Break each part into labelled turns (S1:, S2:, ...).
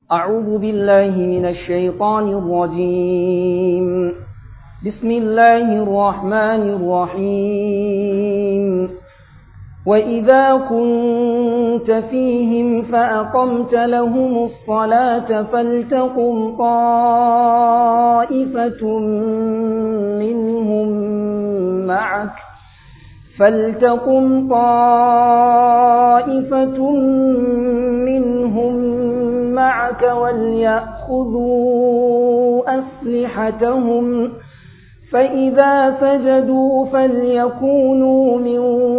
S1: أعوذ بالله من الشيطان الرجيم بسم الله الرحمن الرحيم وإذا كنت فيهم فأقمت لهم الصلاة فلتقم طائفة منهم معك فلتقم طائفة منهم معك وليأخذوا أسلحتهم فإذا سجدوا فليكونوا من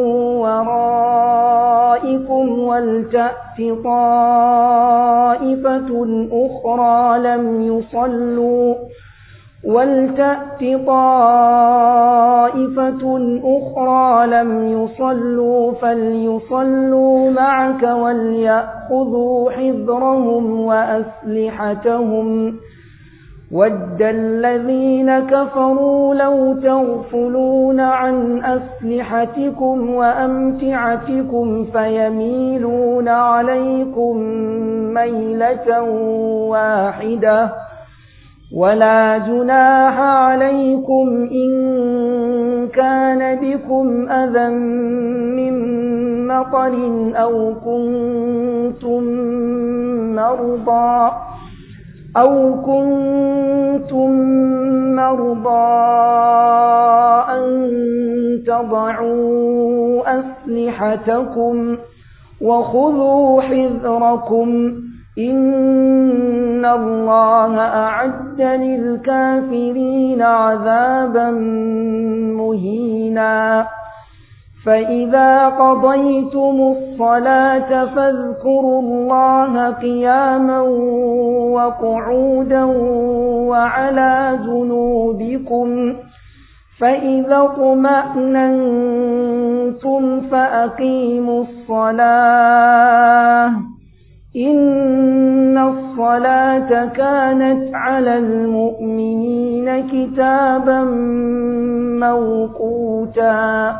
S1: ورائكم ولتأت طائفة أخرى لم يصلوا ولتأت طائفة أخرى لم يصلوا فليصلوا معك وليأخذوا حذرهم وأسلحتهم ود الذين كفروا لو تغفلون عن أسلحتكم وأمتعتكم فيميلون عليكم ميلة واحدة ولا جناح عليكم إن كان بكم أذى من مطر أو كنتم مرضى أو كنتم مرضى أن تضعوا أسلحتكم وخذوا حذركم إن الله أعد للكافرين عذابا مهينا فإذا قضيتم الصلاة فاذكروا الله قياما وقعودا وعلى جنوبكم فإذا اطمأننتم فأقيموا الصلاة إن الصلاة كانت على المؤمنين كتابا موقوتا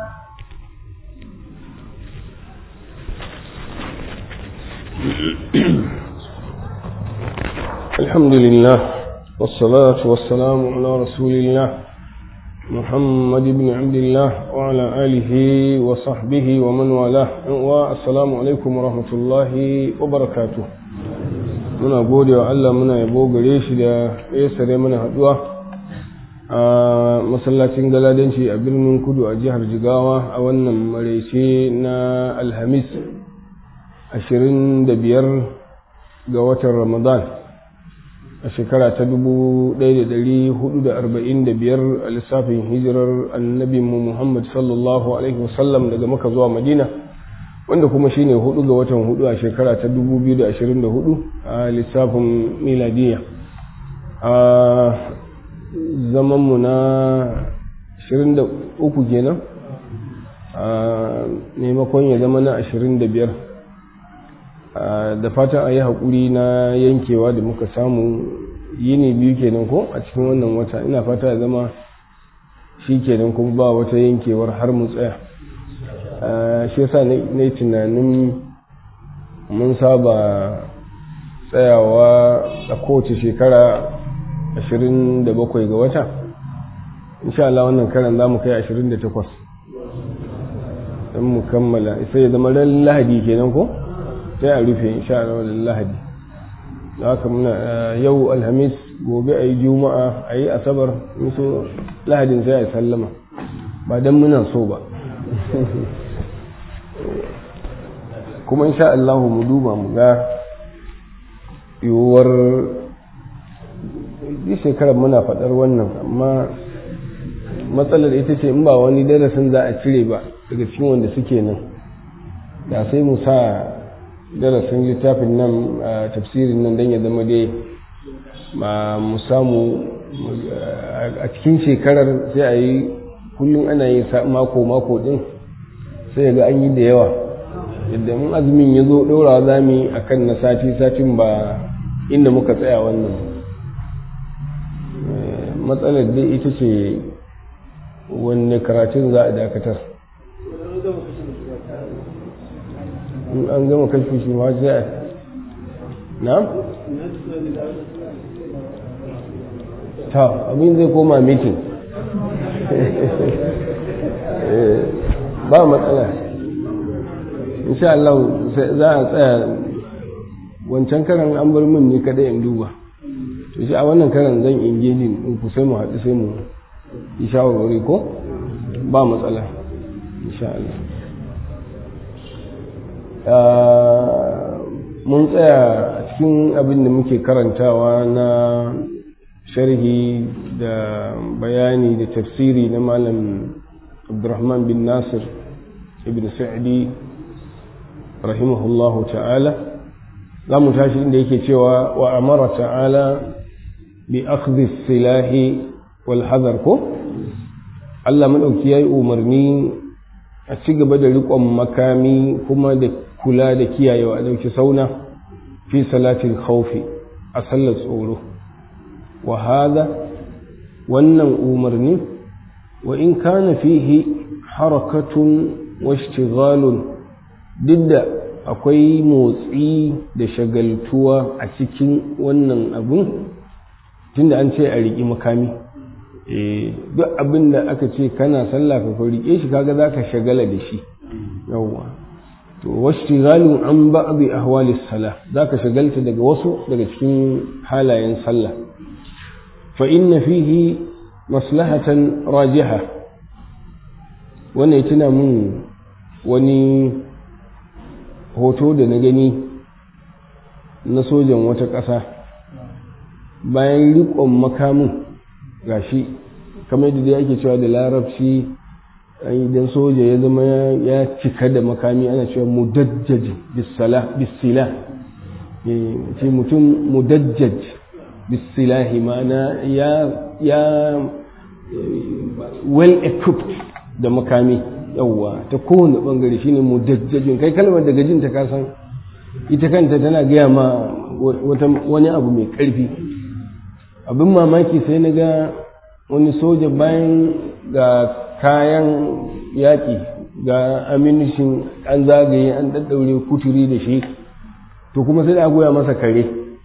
S2: الحمد لله والصلاة والسلام على رسول الله محمد بن عبد الله وعلى آله وصحبه ومن والاه والسلام عليكم ورحمة الله وبركاته muna gode wa Allah muna yabo gare shi da ya sare mana haduwa a masallacin galadanci a birnin kudu a jihar jigawa a wannan maraice na alhamis 25 ga watan ramadan a shekara ta 1445 a lissafin hijirar annabinmu Muhammad sallallahu Alaihi wasallam daga maka zuwa madina wanda kuma shine hudu ga watan hudu a shekara ta 2024 a lissafin miladiya a zamanmu na 23 kenan a maimakon ya zama na 25 da fatan a yi haƙuri na yankewa da muka samu yini biyu kenan ko a cikin wannan wata ina fata ya zama shi kenan kuma ba wata yankewar har mu tsaya shi yasa na yi tunanin mun saba tsayawa a kowace shekara 27 ga wata insha Allah wannan karan za mu kai 28 don mu kammala sai ya zama ran lahadi kenan ko? sai a rufe insha Allah da lahadi haka muna yau alhamis gobe a yi juma'a a yi asabar so lahadin sai a yi sallama ba don muna so ba kuma insha Allah mu duba mu ga yiwuwar yi shekarar muna faɗar wannan amma matsalar ita ce in ba wani darasin za a cire ba daga cikin wanda suke nan da sai mu sa darasin littafin nan a tafsirin nan don ya zama dai ma mu samu a cikin shekarar sai a yi kullum ana yin mako-mako din sai ga an yi da yawa yadda mun azumin ya zo ɗora za mu yi a kan na sati-satin ba inda muka tsaya wannan matsalar dai ita ce wanne karatun za a dakatar in an gama kashi shi ma sai na? ta abin zai koma mitin ba matsala insha Allah za a tsaya wancan karan an bar min ne kada in duba to shi a wannan karan zan ingejin in ku sai mu haɗu sai mu yi shawarwari ko ba matsala insha Allah mun tsaya cikin abin da muke karantawa na sharhi da bayani da tafsiri na malam abdurrahman bin nasir ibn sa'di rahimahullahu ta'ala za mu tashi inda yake cewa wa amara ta'ala bi akhdhi silahi wal hadar ko Allah madauki yayi umarni a ci gaba da riƙon makami kuma da kula da kiyayewa a dauki sauna fi salatin khawfi a sallar tsoro wa hada wannan umarni wa in kana fihi harakatun wa ishtighalun duk da akwai motsi da shagaltuwa a cikin wannan abun tunda an ce a riƙi makami duk abin da aka ce kana sallah ka riƙe shi kaga za ka shagala da shi yawwa to washtighalun an ba'd ahwali salah zaka shagalta daga wasu daga cikin halayen sallah fa inna fihi maslahatan rajiha wannan tuna mun wani hoto da na gani na sojan wata ƙasa bayan riƙon makamin gashi kamar da dai ake cewa da larabci idan soja ya zama ya cika da makami ana cewa mudajjaj bisila ce mutum mudajjaj bisilahi ma'ana ya ya well equipped da makami yawwa ta kowane bangare shine mudajjajin kai kalmar daga jin ta kasan ita kanta tana gaya ma wani abu mai karfi abin mamaki sai na ga wani soja bayan ga kayan yaƙi ga aminishin an zagaye an ɗaɗɗaure kuturi da shi to kuma sai da goya masa kare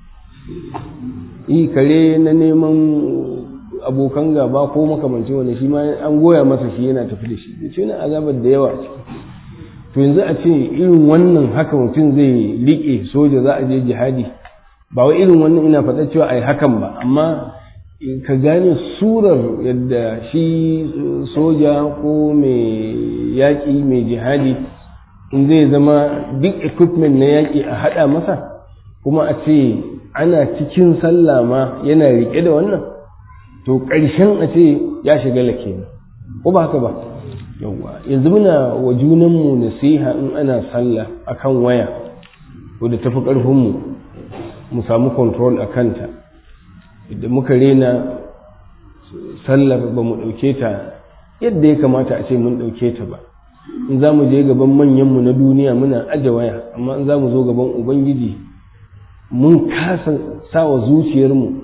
S2: yi kare na neman abokan gaba ko makamancin wani shi ma an goya masa shi yana tafi da shi da ce na azabar da yawa ce to yanzu a ce irin wannan haka mutum zai liƙe soja za a je jihadi ba wai irin wannan ina faɗa cewa a yi hakan ba amma ka gane surar yadda shi soja ko mai yaƙi mai jihadi in zai zama duk equipment na yaƙi a haɗa masa kuma a ce ana cikin sallah ma yana riƙe da wannan to ƙarshen a ce ya shiga lake ko ba haka ba yawwa yanzu muna wa junanmu nasiha in ana sallah akan waya ko da tafi ƙarfinmu mu samu control a kanta idan muka rena sallar ba mu ɗauke ta yadda ya kamata a ce mun ɗauke ta ba in za mu je gaban manyanmu na duniya muna aje waya amma in za mu zo gaban ubangiji mun kasa sawa zuciyarmu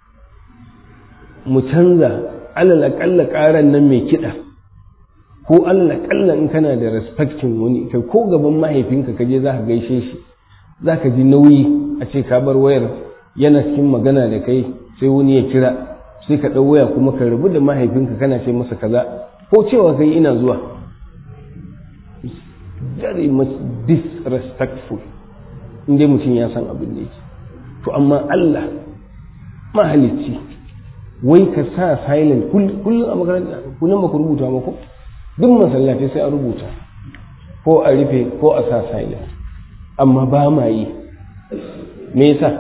S2: mu canza alal aƙalla ƙaran nan mai kiɗa ko alal aƙalla in kana da respectin wani kai ko gaban mahaifinka ka je za ka gaishe shi za ka ji nauyi a ce ka bar wayar yana cikin magana da kai sai wani ya kira sai ka ɗau waya kuma ka rabu da mahaifinka kana ce masa kaza ko cewa kai ina zuwa very much disrespectful in dai mutum ya san abin da yake to amma Allah mahalicci wai ka sa silent kullum a makaranta kullum ba ku rubuta ba ko duk masallatai sai a rubuta ko a rufe ko a sa silent amma ba ma yi me yasa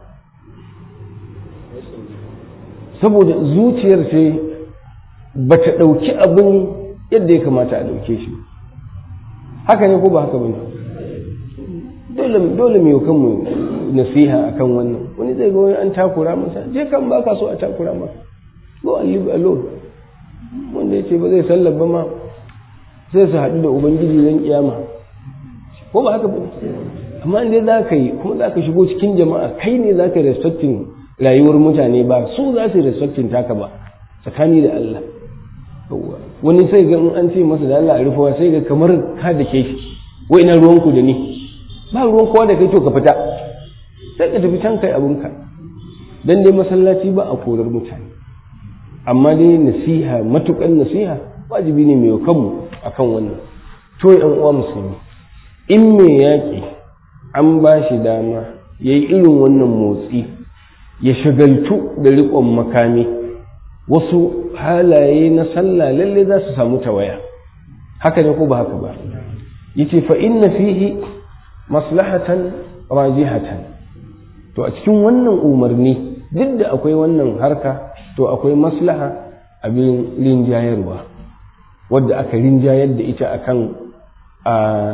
S2: saboda zuciyar ce ba ta ɗauki abin yadda ya kamata a ɗauke shi haka ne ko ba haka ba ne dole mai kanmu nasiha akan wannan wani zai ga wani an takura masa je kan ba ka so a takura maka go and live alone wanda ya ce ba zai sallar ba ma sai su haɗu da ubangiji zan kiyama ko ba haka ba amma inda za ka yi kuma za ka shigo cikin jama'a kai ne za ka respecting rayuwar mutane ba su za su respecting taka ba tsakani da Allah wani sai ga in an ce masa da Allah a rufawa sai ga kamar ka da ke shi wai ina ruwanku da ni ba ruwan kowa da kai to ka fita sai ka tafi can kai abinka dan dai masallaci ba a korar mutane amma dai nasiha matukan nasiha wajibi ne mai kanmu akan wannan to yan uwa musulmi in mai yaƙi an ba shi dama ya yi irin wannan motsi ya shagaltu da riƙon makami wasu halaye na sallah lalle za su samu tawaya haka ne ko ba haka ba yace fa inna fihi maslahatan rajihatan to a cikin wannan umarni duk da akwai wannan harka to akwai maslaha abin rinjayarwa wadda aka rinjayar da ita akan a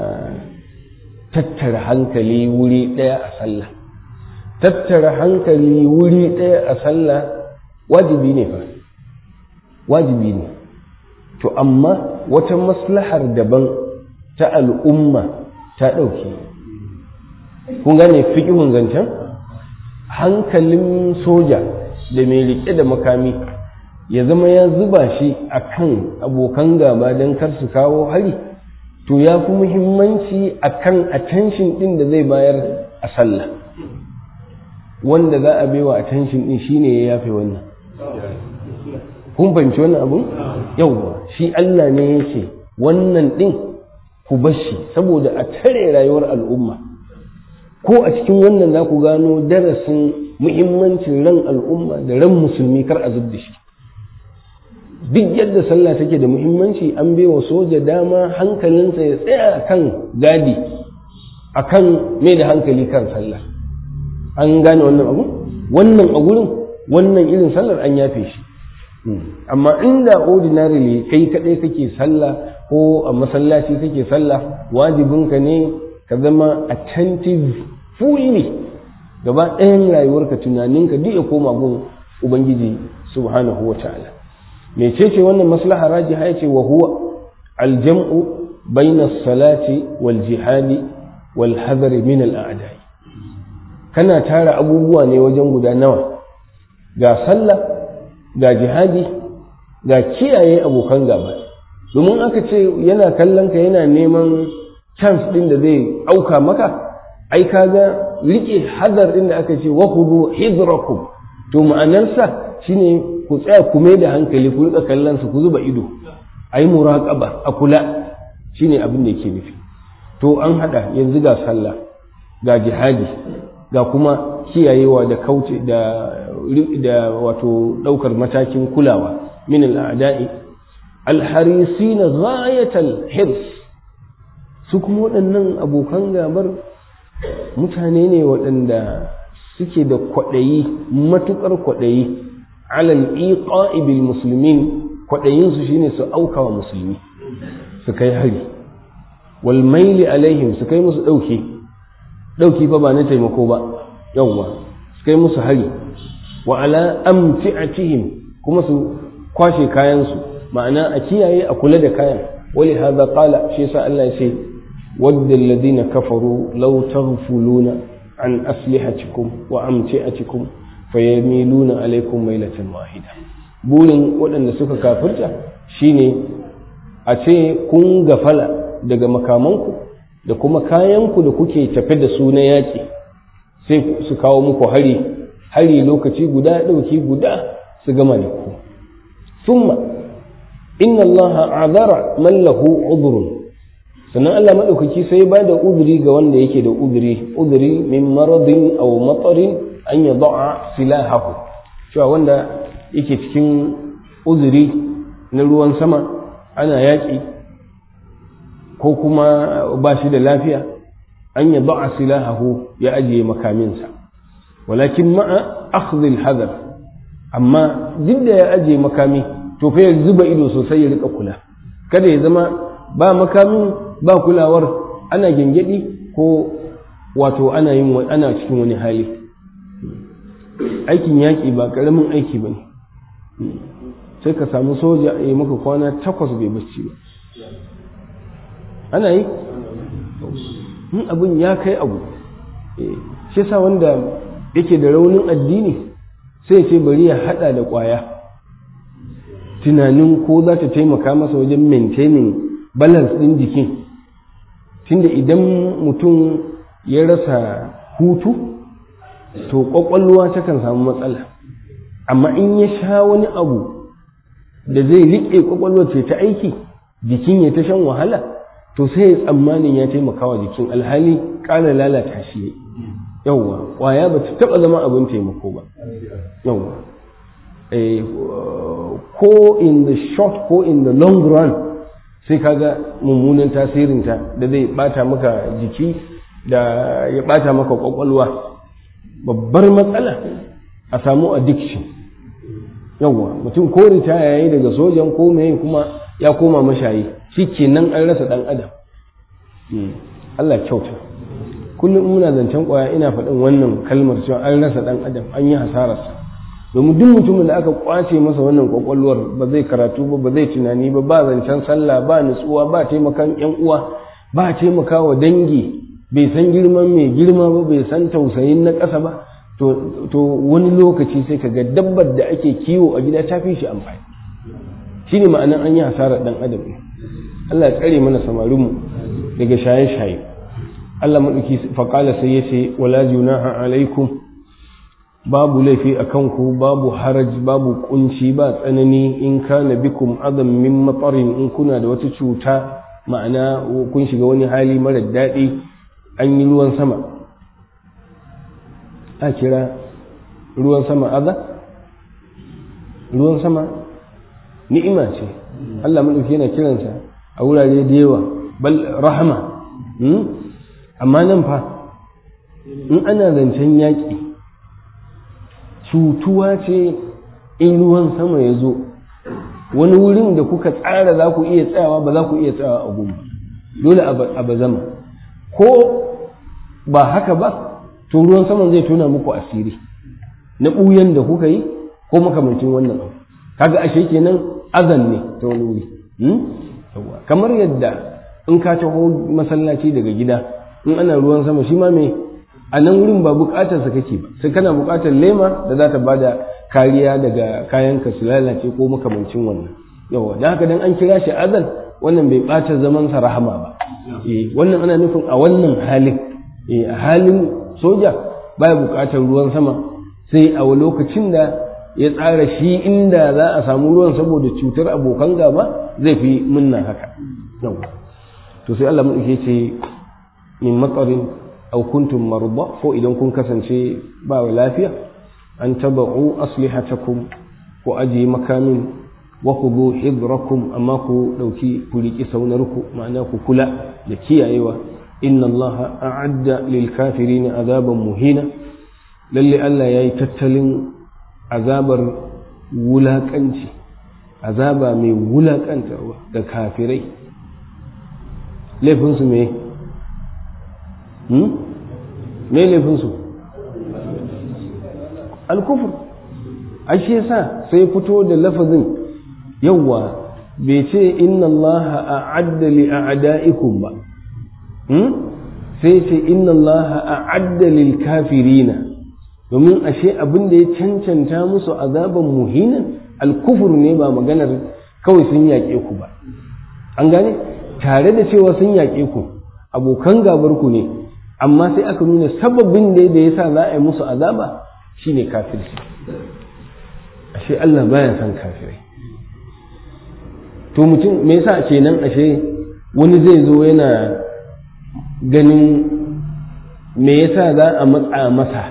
S2: tattara hankali wuri ɗaya a sallah tattara hankali wuri ɗaya a sallah wajibi ne fa wajibi ne to amma wata maslahar daban ta al'umma ta ɗauke kun gane fiƙihun zancen hankalin soja da mai riƙe da makami ya zama ya zuba shi a kan abokan gaba don kar su kawo hari to ya fi muhimmanci a kan attention ɗin da zai bayar a sallah wanda za a baiwa attention ɗin shine ya yafe wannan kun fahimci wannan abun yauwa shi Allah ne ya ce wannan ɗin ku bashi saboda a tare rayuwar al'umma ko a cikin wannan za ku gano darasin muhimmancin ran al'umma da ran musulmi kar a zub da shi duk yadda sallah take da muhimmanci an wa soja dama hankalinsa ya tsaya kan gadi akan mai da hankali kan sallah an gane wannan abu wannan a gurin wannan irin sallar an yafe shi amma inda ordinarily kai kaɗai kake sallah ko a masallaci kake sallah wajibinka ne ka zama attentive fully gaba ɗayan rayuwarka tunaninka duk ya koma gun ubangiji subhanahu wa ta'ala mecece wannan maslaha rajiha yace wa huwa aljam'u bayna salati wal jihadi wal hadari min al a'da'i kana tara abubuwa ne wajen guda nawa ga sallah ga jihadi ga kiyaye abokan gaba domin aka ce yana kallon ka yana neman chance din da zai auka maka ai kaga rike hadar din da aka ce wa khudu hidrakum to ma'anarsa shine ku tsaya ku mai da hankali ku rika kallon su ku zuba ido ai muraqaba a kula shine abin da yake nufi to an hada yanzu ga sallah ga jihadi ga kuma kiyayewa da kauce da da wato daukar matakin kulawa min al'ada'i alharisin ghayatal hirs su kuma waɗannan abokan gabar mutane ne waɗanda suke da kwaɗayi matuƙar kwaɗayi alal iqa'i bil muslimin kwaɗayin su shine su auka wa musulmi su kai hari wal maili alaihim su kai musu ɗauki ɗauki fa ba na taimako ba yawwa su kai musu hari wa ala amti'atihim kuma su kwashe kayansu ma'ana a kiyaye a kula da kayan wali hadha qala shi yasa Allah ya ce wadda alladhina kafaru law taghfuluna an aslihatikum wa amti'atikum fayamiluna alaikum mailatan wahida burin waɗanda suka kafirta shine a ce kun gafala daga makamanku da kuma kayanku da kuke tafe da su na yaƙi sai su kawo muku hari hari lokaci guda ɗauki guda su gama da ku summa inna allaha azara man lahu udhrun sannan Allah maɗaukaki sai ba da uduri ga wanda yake da uduri uduri min maradin aw matarin an ya da'a silahahu cewa wanda yake cikin uzuri na ruwan sama ana yaƙi ko kuma ba shi da lafiya an ya da'a silahahu ya ajiye makaminsa walakin ma'a akhdhil hadar amma duk da ya ajiye makami to fa ya zuba ido sosai ya rika kula kada ya zama ba makamin ba kulawar ana gengedi ko wato ana yin ana cikin wani hali aikin yaƙi ba ƙaramin aiki ba ne sai ka samu soja a yi maka kwana takwas bai bacci ba ana yi in abin ya kai abu shi sa wanda yake da raunin addini sai ce bari ya hada da ƙwaya tunanin ko za ta taimaka masa wajen maintaining balance ɗin jikin tunda idan mutum ya rasa hutu to kwakwalwa takan samu matsala amma in ya sha wani abu da zai riƙe kwakwalwar ce ta aiki jikin ya ta shan wahala to sai ya tsammanin ya taimaka wa jikin alhali ƙara lalata shi yawwa ƙwaya ba ta taɓa zama abin taimako ba yawwa ko in the short ko in the long run sai kaga mummunan tasirinta da zai bata maka jiki da ya bata maka kwakwalwa babbar matsala a samu addiction yawwa mutum ko ritaya yayi daga sojan ko mai kuma ya koma mashayi shikenan an rasa dan adam Allah kyauta kullum muna zancen kwaya ina faɗin wannan kalmar cewa an rasa dan adam an yi hasararsa domin duk mutumin da aka kwace masa wannan kwakwalwar ba zai karatu ba ba zai tunani ba ba zancen sallah ba nutsuwa ba taimakan yan uwa ba taimakawa dangi bai san girman mai girma ba bai san tausayin na ƙasa ba to wani lokaci sai ka ga dabbar da ake kiwo a gida ta fi shi amfani shine ma'anar an yi hasarar dan adam Allah ya tsare mana samarinmu daga shaye-shaye Allah maɗauki faƙala sai ya ce wala junaha alaikum babu laifi a kanku babu haraj babu kunci ba tsanani in kana bikum adam min matsarin in kuna da wata cuta ma'ana kun shiga wani hali mara daɗi an yi ruwan sama a kira ruwan sama aza ruwan sama ni'ima ce Allah maɗauki yana kiransa a wurare da yawa bal rahama amma nan fa in ana zancen yaƙi cutuwa ce in ruwan sama ya zo wani wurin da kuka tsara za ku iya tsayawa ba za ku iya tsayawa a goma dole a bazama ko ba haka ba to ruwan saman zai tona muku asiri na ɓuyan da kuka yi ko makamancin wannan abu kaga ashe kenan azan ne ta wani wuri kamar yadda in ka taho masallaci daga gida in ana ruwan sama shi ma me a nan wurin ba bukatar sa kake ba sai kana bukatar lema da za ta bada kariya daga kayan ka su lalace ko makamancin wannan yawa dan haka dan an kira shi azan wannan bai bata zaman sa rahama ba eh wannan ana nufin a wannan halin eh a halin soja baya bukatar ruwan sama sai a lokacin da ya tsara shi inda za a samu ruwan saboda cutar abokan gaba zai fi munna haka yawa to sai Allah mu ce min matsarin aw kuntum marda ko idan kun kasance ba wa lafiya an taba'u aslihatakum ku aje makamin wa khudhu hidrakum amma ku dauki ku riki saunarku ma'ana ku kula da kiyayewa inna allaha a'adda lil kafirin azaban muhina lalle Allah yayi tattalin azabar wulakanci azaba mai wulakantarwa ga kafirai laifinsu me me laifinsu alkufur ashe yasa sai fito da lafazin yawwa bai ce inna Allah a'adda li a'da'ikum ba sai ce inna Allah a'adda lil kafirina domin ashe abin da ya cancanta musu azaban muhinan alkufur ne ba maganar kawai sun yaƙe ku ba an gane tare da cewa sun yaƙe ku abokan gabar ku ne amma sai aka nuna sababin da ya sa za a yi musu azaba shine kafirci ashe Allah baya son kafirai to mutum me yasa kenan ashe wani zai zo yana ganin me yasa za a matsa masa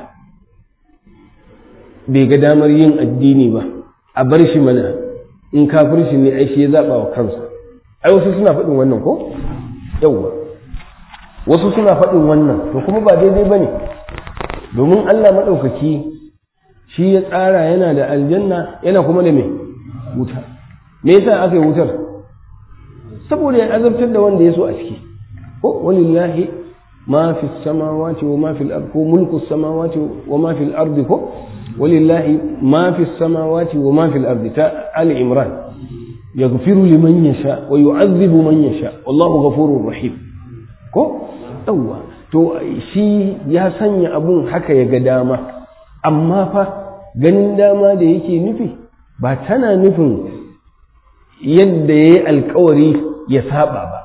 S2: bai ga damar yin addini ba a bar shi mana in kafirci ne ai shi ya zaba wa kansa ai wasu suna faɗin wannan ko yawwa wasu suna faɗin wannan to kuma ba daidai bane domin Allah maɗaukaki shi ya tsara yana da aljanna yana kuma da me wuta me yasa aka yi wutar saboda ya azabtar da wanda ya so a ciki ko walillahi ma fi samawati wa ma fi al-ard ko mulku samawati wa ma fi al-ard ko walillahi ma fi samawati wa ma fi al-ard ta ali imran yaghfiru liman yasha wa yu'adhibu man yasha wallahu ghafurur rahim ko yawwa to shi ya sanya abun haka ya ga dama amma fa ganin dama da yake nufi ba tana nufin yadda ya yi alkawari ya saba ba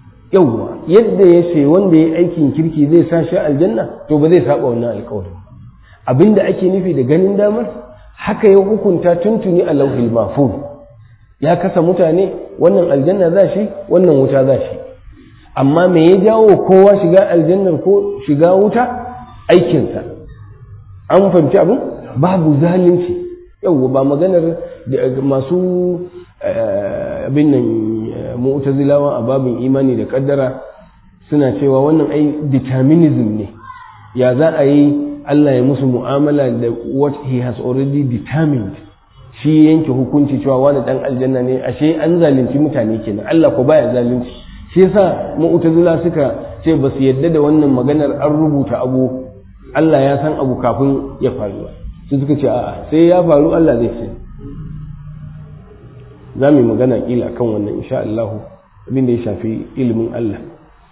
S2: yauwa yadda ya ce wanda ya aikin kirki zai sa shi aljanna to ba zai saba wannan alkawarin abinda ake nufi da ganin damar haka ya hukunta tuntuni a lauhil mahfuz ya kasa mutane wannan aljanna za shi wannan wuta za shi amma me ya jawo kowa shiga aljannar ko shiga wuta aikinsa an fahimci abin babu zalunci yau ba maganar masu abin nan mu'tazilawa a babin imani da kaddara suna cewa wannan ai determinism ne ya za a yi Allah ya musu mu'amala da what he has already determined shi yanke hukunci cewa wani dan aljanna ne ashe an zalunci mutane kenan Allah ko baya zalunci shi yasa mu'tazila suka ce ba su yadda da wannan maganar an rubuta abu Allah ya san abu kafin ya faru su suka ce a'a sai ya faru Allah zai ce za mu yi magana kila kan wannan insha Allah abin da ya shafi ilimin Allah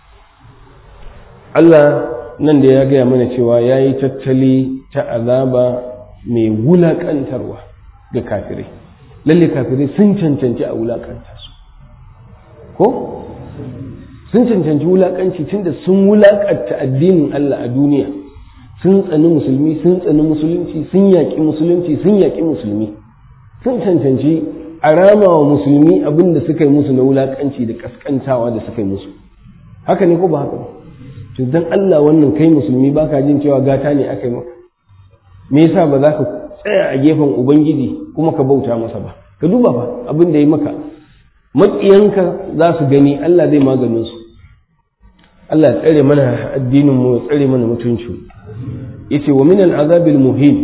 S2: Allah nan da ya gaya mana cewa ya yi tattali ta azaba mai wulaƙantarwa ga kafirai lalle kafirai sun cancanci a wulaƙanta su ko sun cancanci wulaƙanci tunda sun wulaƙanta addinin Allah a duniya sun tsani musulmi sun tsani musulunci sun yaƙi musulunci sun yaƙi musulmi sun cancanci a rama wa musulmi abin da suka yi musu na wulaƙanci da ƙasƙantawa da suka yi musu haka ne ko ba haka ba to dan Allah wannan kai musulmi baka jin cewa gata ne aka yi maka me yasa ba za ka tsaya a gefen ubangiji kuma ka bauta masa ba ka duba fa abin da ya maka maƙiyanka za su gani Allah zai maganin su Allah ya tsare mana addinin mu ya tsare mana mutunci yace wa min al-azabil muhin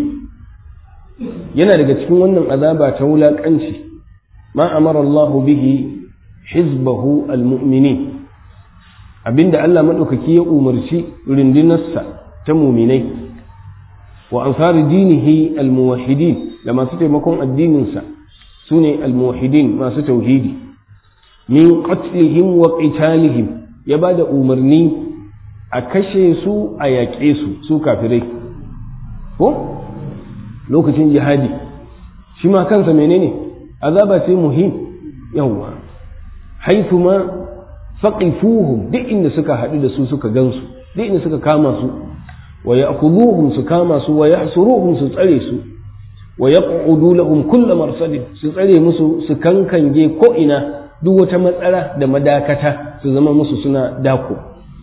S2: yana daga cikin wannan azaba ta wulakanci ma amara Allah bihi hizbahu al-mu'minin abinda Allah maɗaukaki ya umarci rundunarsa ta muminai wa ansari dinihi almuwahidin da masu taimakon addininsa su ne almuwahidin masu tauhidi min qatlihim wa qitalihim ya ba da umarni a kashe su a yaƙe su su kafirai ko lokacin jihadi shi ma kansa menene azaba ce muhim yawwa haifu ma faqifuhum duk inda suka haɗu da su suka gansu duk inda suka kama su wa ya'khudhuhum su kama su wa yahsuruhum su tsare su wa yaq'udu lahum kull marsadin su tsare musu su kankange ko ina duk wata matsara da madakata su zama musu suna dako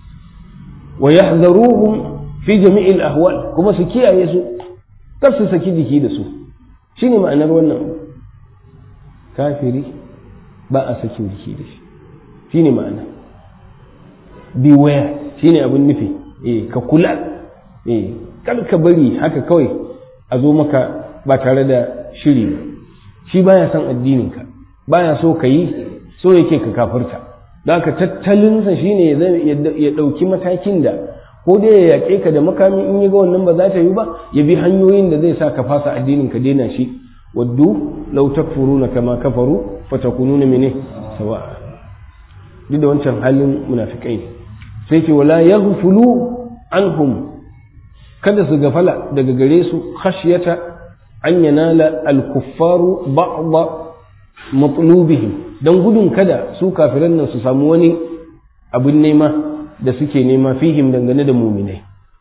S2: wa yahzaruhum fi jami'il ahwal kuma su kiyaye su kar su saki jiki da su shine ma'anar wannan kafiri ba a sakin jiki da shi shine ma'ana beware shine abin nufi eh ka kula eh kar ka bari haka kawai a zo maka ba tare da shiri ba shi baya son addininka baya so ka yi so yake ka kafirta don haka tattalinsa shine ya ɗauki matakin da ko dai ya yaƙe ka da makami in ya ga wannan ba za ta yi ba ya bi hanyoyin da zai sa ka fasa addinin ka daina shi waddu law takfuruna kama kafaru fatakununa mene sawa'a duk da wancan halin munafikai ne sai ce wala yaghfulu anhum kada su gafala daga gare su khashyata an yanala al-kuffaru ba'd matlubihim dan gudun kada su kafiran nan su samu wani abin nema da suke nema fihim dangane da muminai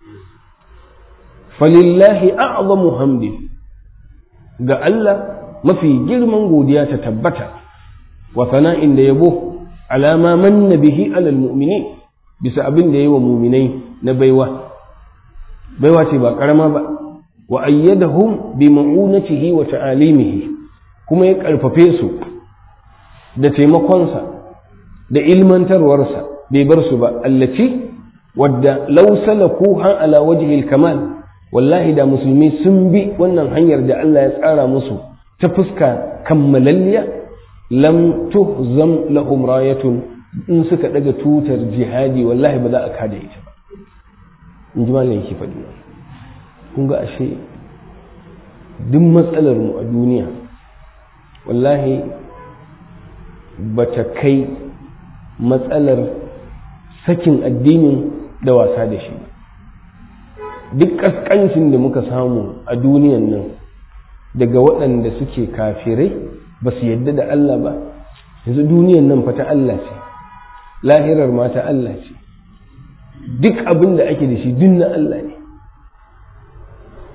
S2: falillahi a'zamu hamdi ga Allah mafi girman godiya ta tabbata wa sana'in da yabo alama manna bihi alal mu'minin bisa abin da yayi wa muminai na baiwa baiwa ce ba karama ba wa ayyadahum bi ma'unatihi wa ta'alimihi kuma ya karfafe su da taimakonsa da ilmantarwarsa bai bar su ba allaci wadda law salakuha ala wajhi kamal wallahi da musulmi sun bi wannan hanyar da Allah ya tsara musu ta fuska kammalalliya lam tuhzam lahum rayatun in suka daga tutar jihadi wallahi ba za a kada ita ba in ji malam yake faɗi kun ga ashe duk matsalar mu a duniya wallahi ba ta kai matsalar sakin addinin da wasa da shi duk ƙasƙancin da muka samu a duniyan nan daga waɗanda suke kafirai ba su yadda da Allah ba yanzu duniyan nan fa ta Allah ce lahirar ma ta Allah ce duk abin da ake da shi duk na Allah ne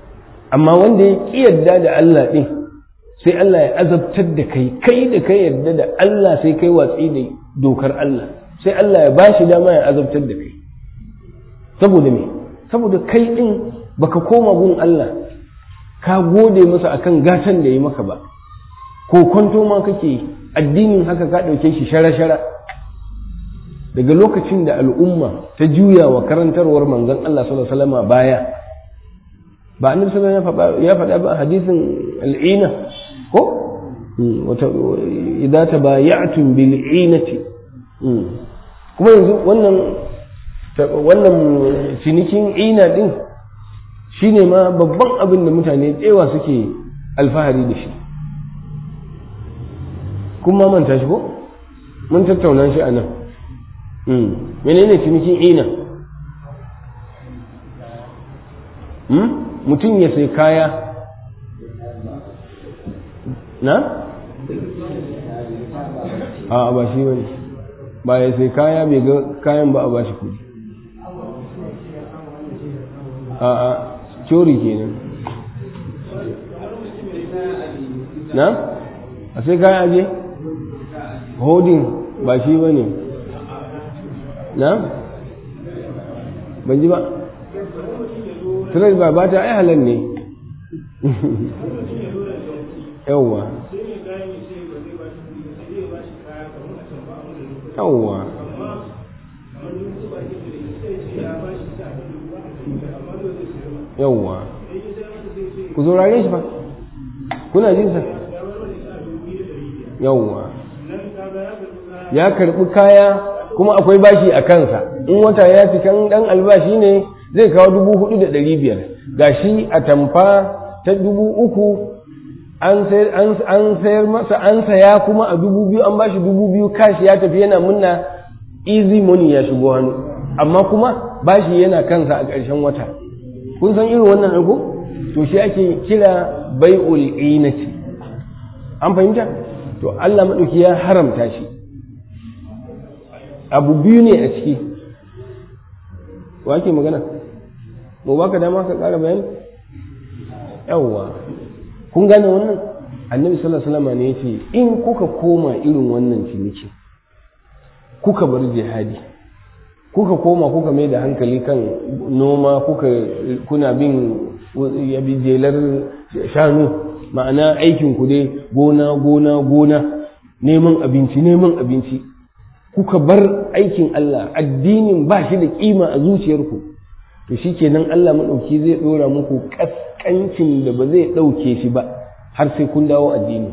S2: amma wanda ya ƙi yarda da Allah ɗin sai Allah ya azabtar da kai kai da kai yarda da Allah sai kai watsi da dokar Allah sai Allah ya bashi dama ya azabtar da kai saboda me saboda kai ɗin baka koma gun Allah ka gode masa akan gatan da ya maka ba ko kwanto ma kake addinin haka ka ɗauke shi shara-shara daga lokacin da al'umma ta juya wa karantarwar manzon Allah sallallahu alaihi wasallam baya ba annabi sallallahu alaihi ya faɗa ba hadisin al'ina ko wata idza tabaya'tum bil inati kuma yanzu wannan wannan cinikin ina din shine ma babban abin da mutane tsewa suke alfahari da shi kuma manta shi ko mun tattauna shi a nan menene cinikin ina mutum ya sai kaya na? a ba shi wani ba ya sai kaya bai ga kayan ba a ba shi kudi a a cori kenan na? a sai kaya aje? hodin ba shi ba ne na? ban ji ba tirar ba ba ta ai halar ne yawwa yawwa yawwa ku zaurare shi ba kuna jin sa yawwa ya karbi kaya kuma akwai bashi a kansa in wata ya cika dan albashi ne zai kawo dubu hudu da ɗari biyar gashi a tamfa ta dubu uku an sayar masa an saya kuma a dubu biyu an bashi dubu biyu kashi ya tafi yana munna easy money ya shigo hannu amma kuma bashi yana kansa a ƙarshen wata kun san irin wannan ɗago to shi ake kira bai'ul inati an fahimta to Allah maɗauki ya haramta shi abu biyu ne a ciki wa ke magana mu baka dama ka ƙara bayani yawwa kun gane wannan annabi sallallahu alaihi wasallam ne yace in kuka koma irin wannan ciniki kuka bar jihadi kuka koma kuka mai da hankali kan noma kuka kuna bin yabi jelar shanu ma'ana aikin ku dai gona gona gona neman abinci neman abinci kuka bar aikin Allah addinin ba shi da kima a zuciyarku to shikenan Allah madauki zai dora muku kaskancin da ba zai dauke shi ba har sai kun dawo addini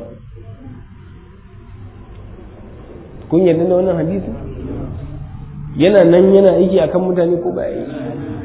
S2: kun yarda da wannan hadisi yana nan yana aiki akan mutane ko ba yi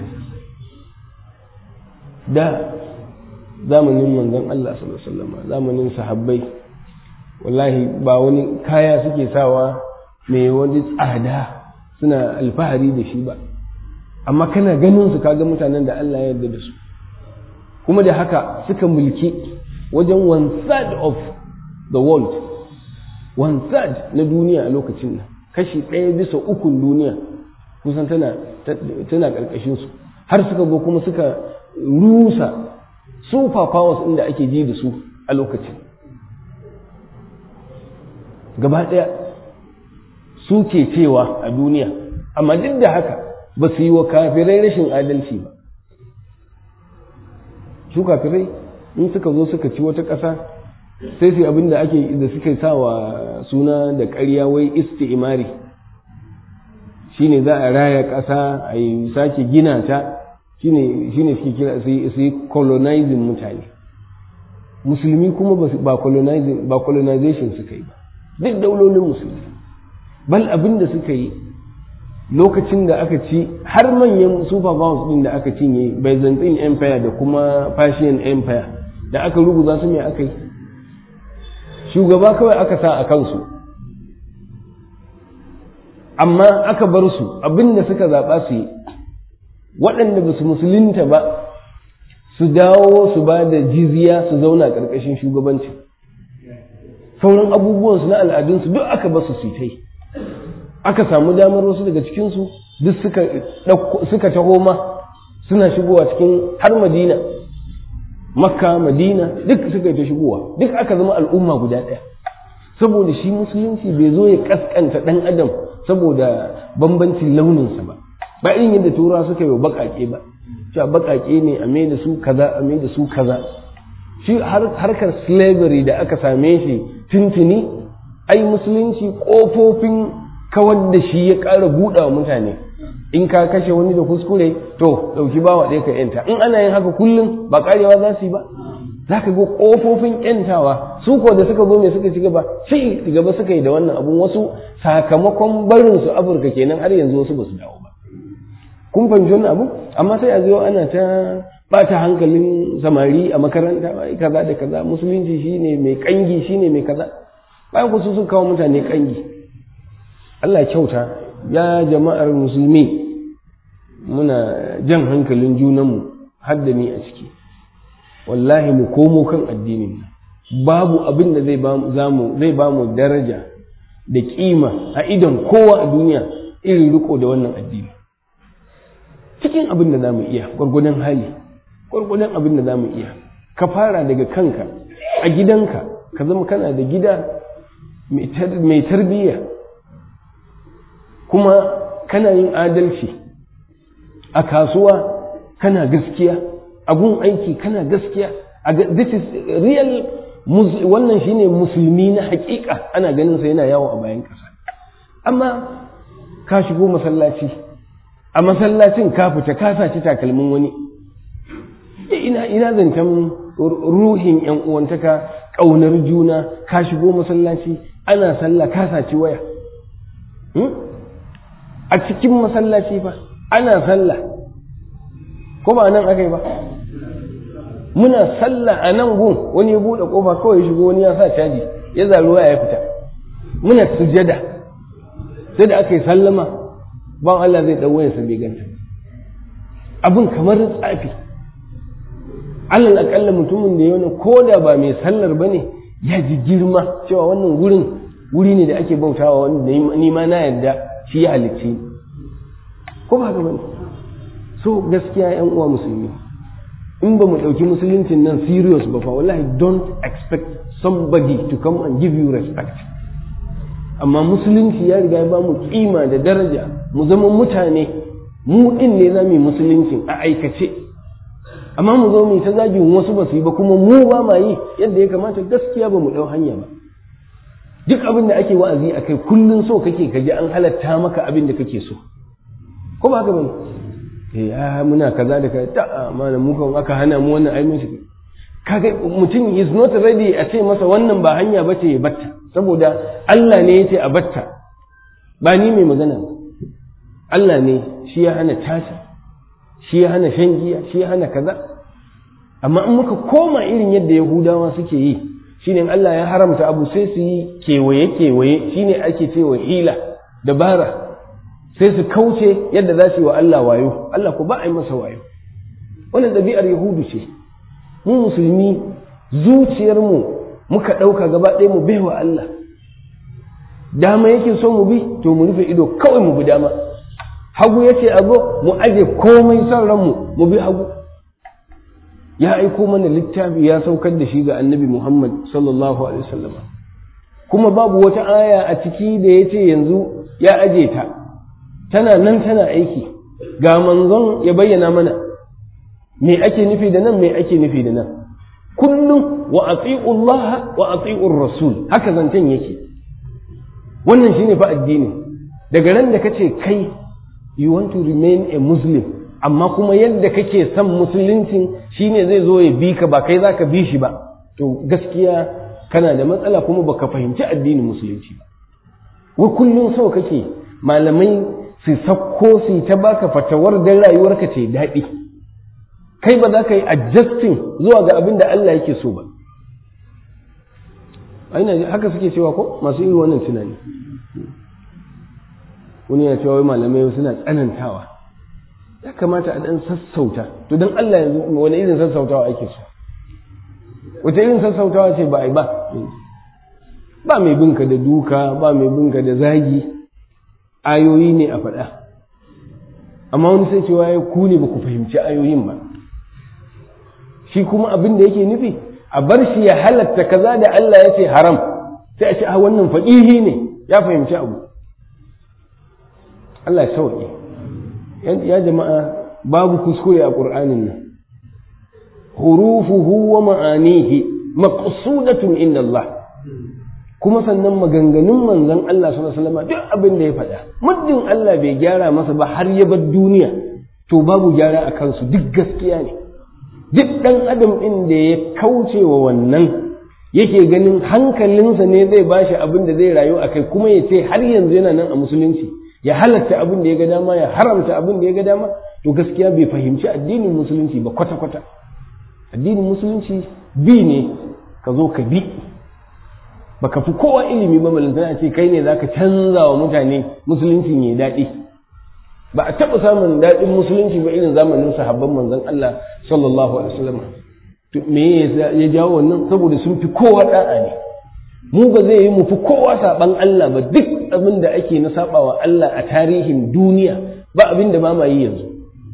S2: da zamanin manzon Allah sallallahu alaihi wasallam zamanin sahabbai wallahi ba wani kaya suke sawa mai wani tsada suna alfahari da shi ba amma kana ganin su kaga mutanen da Allah ya yarda da su kuma da haka suka mulki wajen one third of the world one third na duniya a lokacin nan kashi ɗaya bisa ukun duniya kusan tana tana ƙarƙashin su har suka zo kuma suka rusa super powers inda ake ji da su a lokacin gaba ɗaya su ke cewa a duniya amma duk da haka ba su yi wa kafirai rashin adalci ba su kafirai in suka zo suka ci wata ƙasa sai su abin da ake da suka sa wa suna da ƙarya wai isti'imari shine za a raya ƙasa a yi sake gina ta shine shine suke kira su yi colonizing mutane musulmi kuma ba colonizing ba colonization suka yi ba duk daulolin musulmi bal abin da suka yi lokacin da aka ci har manyan super powers din da aka cinye byzantine empire da kuma persian empire da aka rubuta su me aka yi shugaba kawai aka sa a kansu amma aka bar su abin da suka zaɓa su yi waɗanda ba su musulunta ba su dawo su ba da jizya su zauna ƙarƙashin shugabanci sauran abubuwansu na al'adunsu duk aka ba su su yi aka samu damar wasu daga cikinsu duk suka suka taho ma suna shigowa cikin har madina makka madina duk suka yi ta shigowa duk aka zama al'umma guda ɗaya saboda shi musulunci bai zo ya kaskanta ɗan adam saboda bambancin launinsa ba ba irin yadda tura suka yi baƙaƙe ba cewa baƙaƙe ne a mai da su kaza a mai da su kaza shi harkar slavery da aka same shi tuntuni ai musulunci ƙofofin kawar da shi ya ƙara buɗa wa mutane in ka kashe wani da kuskure to ɗauki bawa ɗaya ka yanta in ana yin haka kullum ba ƙarewa za su yi ba za ka ga ƙofofin yantawa su ko da suka zo mai suka ci gaba ci gaba suka yi da wannan abun wasu sakamakon barin su afirka kenan har yanzu wasu ba su dawo ba kun fahimci wannan abu amma sai a zo ana ta bata hankalin samari a makaranta ai kaza da kaza musulunci shine mai kangi shine mai kaza bayan ku su sun kawo mutane kangi Allah kyauta ya jama'ar musulmi muna jan hankalin junanmu har da ni a ciki wallahi mu komo kan addinin babu abin da zai ba mu daraja da kima a idon kowa a duniya irin riko da wannan addini cikin abin da za mu iya gwargwadon hali gwargwadon abin da za mu iya ka fara daga kanka a gidanka ka zama kana da gida mai tarbiyya kuma kana yin adalci a kasuwa kana gaskiya a gun aiki kana gaskiya this is real wannan shine musulmi na hakika ana ganin sa yana yawo a bayan ƙasa amma ka shigo masallaci a masallacin ka fita ka saci takalmin wani ina ina zancen ruhin yan uwantaka ƙaunar juna ka shigo masallaci ana sallah ka saci waya a cikin masallaci fa ana sallah ko ba nan aka yi ba muna sallah a nan gun wani ya buɗe ƙofa kawai shigo wani ya sa caji ya zaruwa ya fita muna sujada sai da aka yi sallama ban Allah zai ɗau wayarsa bai ganta abin kamar tsafi alal akalla mutumin da ya wani ko da ba mai sallar ba ne ya ji girma cewa wannan wurin wuri ne da ake bautawa wanda ni ma na yarda shi ya halicci ko ba haka bane so gaskiya yan uwa musulmi in ba mu ɗauki musuluncin nan serious ba fa wallahi don't expect somebody to come and give you respect amma musulunci ya riga ya ba mu kima da daraja mu zama mutane mu din ne za mu yi musuluncin a aikace amma mu zo mu ta zagin wasu ba su yi ba kuma mu ba ma yi yadda ya kamata gaskiya ba mu ɗau hanya ba duk abin da ake wa'azi a kai kullum so kake ka ji an halatta maka abin da kake so ko ba haka bane eh ah muna kaza da kaza ta mana mu kan aka hana mu wannan ai mun shi kaga mutum is not ready a ce masa wannan ba hanya bace ya batta saboda Allah ne yace a batta ba ni mai magana Allah ne shi ya hana tasa shi ya hana shan giya shi ya hana kaza amma in muka koma irin yadda Yahudawa suke yi shine Allah ya haramta abu sai su yi kewaye kewaye shine ake cewa hila dabara sai su kauce yadda za su yi wa Allah wayo Allah ko ba a yi masa wayo wannan ɗabi'ar yahudu ce mu musulmi zuciyarmu muka ɗauka gaba ɗaya mu baiwa Allah dama yake so mu bi to mu rufe ido kawai mu bi dama hagu yace abu mu aje komai son ranmu mu bi hagu ya aiko mana littafi ya saukar da shi ga annabi Muhammad sallallahu alaihi wasallam kuma babu wata aya a ciki da yace yanzu ya aje ta tana nan tana aiki ga manzon ya bayyana mana me ake nufi da nan me ake nufi da nan kullum wa ati'u Allah wa ati'u Rasul haka zancen yake wannan shine fa addini daga ran da kace kai you want to remain a muslim amma kuma yadda kake son musuluncin shine zai zo ya bi ka ba kai zaka bi shi ba to gaskiya kana da matsala kuma baka fahimci addinin musulunci ba wa kullum so kake malamai su sakko su ta baka fatawar dan rayuwarka ce daɗi kai ba za ka yi adjusting zuwa ga abin da Allah yake so ba aina haka suke cewa ko masu irin wannan tunani wani ya cewa wai malamai suna tsanantawa ya kamata a dan sassauta to don Allah yanzu wani irin sassautawa ake so wata irin sassautawa ce ba a yi ba ba mai binka da duka ba mai binka da zagi ayoyi ne a faɗa amma wani sai cewa ya ku ne ba ku fahimci ayoyin ba shi shi kuma abin da yake nufi a bar shi ya halatta kaza da Allah ya ce haram sai a ce a wannan faƙihi ne ya fahimci abu Allah ya sauke ya jama'a babu kuskure a ƙur'anin nan hurufuhu wa ma'anihi maqsudatun inda Allah kuma sannan maganganun manzon Allah sallallahu alaihi wasallam duk abin da ya faɗa muddin Allah bai gyara masa ba har ya bar duniya to babu gyara a kansu duk gaskiya ne duk ɗan adam ɗin da ya kauce wa wannan yake ganin hankalinsa ne zai bashi abin da zai rayu a kai kuma ya ce har yanzu yana nan a musulunci ya halatta abin da ya ga dama ya haramta abin da ya ga dama to gaskiya bai fahimci addinin musulunci ba kwata-kwata addinin musulunci bi ne ka zo ka bi baka fi kowa ilimi ba malantana ce kai ne zaka canza wa mutane musulunci ya daɗi ba a taɓa samun daɗin musulunci ba irin zamanin sahabban manzon Allah sallallahu alaihi wasallam to me ya jawo wannan saboda sun fi kowa da'a ne mu ba zai yi mu fi kowa saban Allah ba duk abin da ake na sabawa Allah a tarihin duniya ba abin da ba ma yi yanzu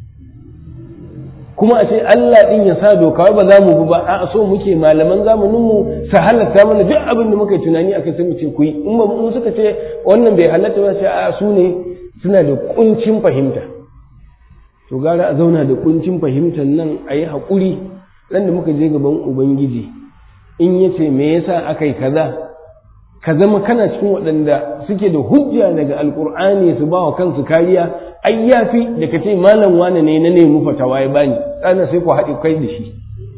S2: kuma a ce Allah din ya sa doka ba za mu bi ba a so muke malaman zamanin mu su halatta mana duk abin da muka yi tunani akai sai mu ce ku yi in ba mu suka ce wannan bai halatta ba sai a su ne suna da kuncin fahimta to gara a zauna da kuncin fahimtar nan a yi haƙuri ran da muka je gaban ubangiji in ya ce me yasa aka yi kaza ka zama kana cikin waɗanda suke da hujja daga alƙur'ani su ba wa kansu kariya ai yafi da ka ce malam wane ne na nemi fatawa ya bani tsana sai ku haɗe kai da shi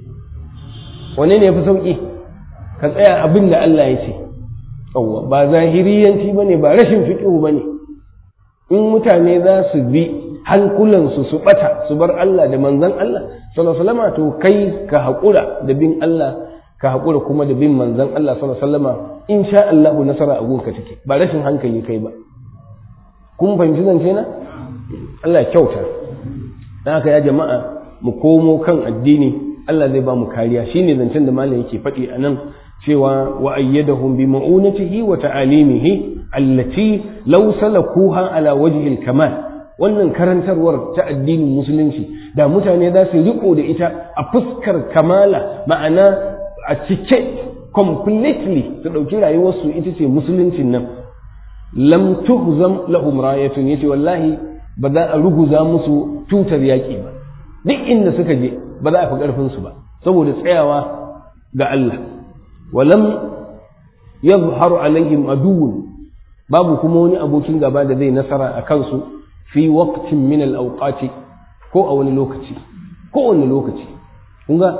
S2: wane ne ya fi sauƙi ka tsaya abin da Allah ya ce ba zahiriyanci ba ne ba rashin fiƙihu ba ne in mutane za su bi hankulansu su ɓata su bar Allah da manzan Allah sallallahu to kai ka haƙura da bin Allah ka haƙura kuma da bin manzan Allah sallallahu in sha Allahu nasara a gunka take ba rashin hankali kai ba kun fahimci zance na Allah ya kyauta dan haka ya jama'a mu komo kan addini Allah zai ba mu kariya shine zancen da malam yake faɗi a nan cewa wa ayyadahum bi ma'unatihi wa ta'alimihi allati law salakuha ala wajhi al-kamal wannan karantarwar ta addinin musulunci da mutane za su riko da ita a fuskar kamala ma'ana a cike completely su ɗauki rayuwarsu ita ce musuluncin nan lam tuhzam lahum rayatun yace wallahi ba za a ruguza musu tutar yaƙi ba duk inda suka je ba za a fi ƙarfin su ba saboda tsayawa ga Allah walam yadhharu alaihim aduwwun babu kuma wani abokin gaba da zai nasara a kansu fi waqtin min al-awqati ko a wani lokaci ko wani lokaci kun ga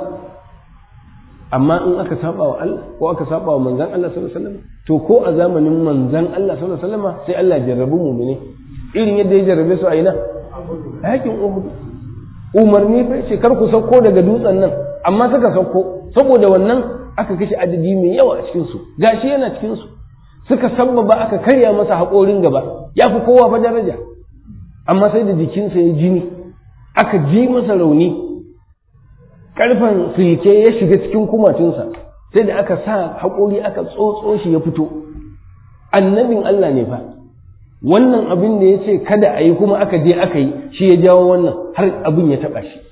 S2: amma in aka saba wa Allah ko aka saba wa manzon Allah sallallahu alaihi wasallam to ko a zamanin manzon Allah sallallahu alaihi wasallam sai Allah jarrabu mu'mini irin yadda ya jarrabe su a ina a yakin Uhud umarni fa ce kar ku sauko daga dutsen nan amma suka sauko saboda wannan aka kashe adadi mai yawa a cikin su gashi yana cikin su suka sabbaba aka karya masa haƙorin gaba ya fi kowa fa daraja amma sai da jikinsa ya jini aka ji masa rauni karfan silke ya shiga cikin kumatunsa sai da aka sa haƙori aka tsotso shi ya fito annabin Allah ne fa wannan abin da ya ce kada a yi kuma aka je aka yi shi ya jawo wannan har abin ya taɓa shi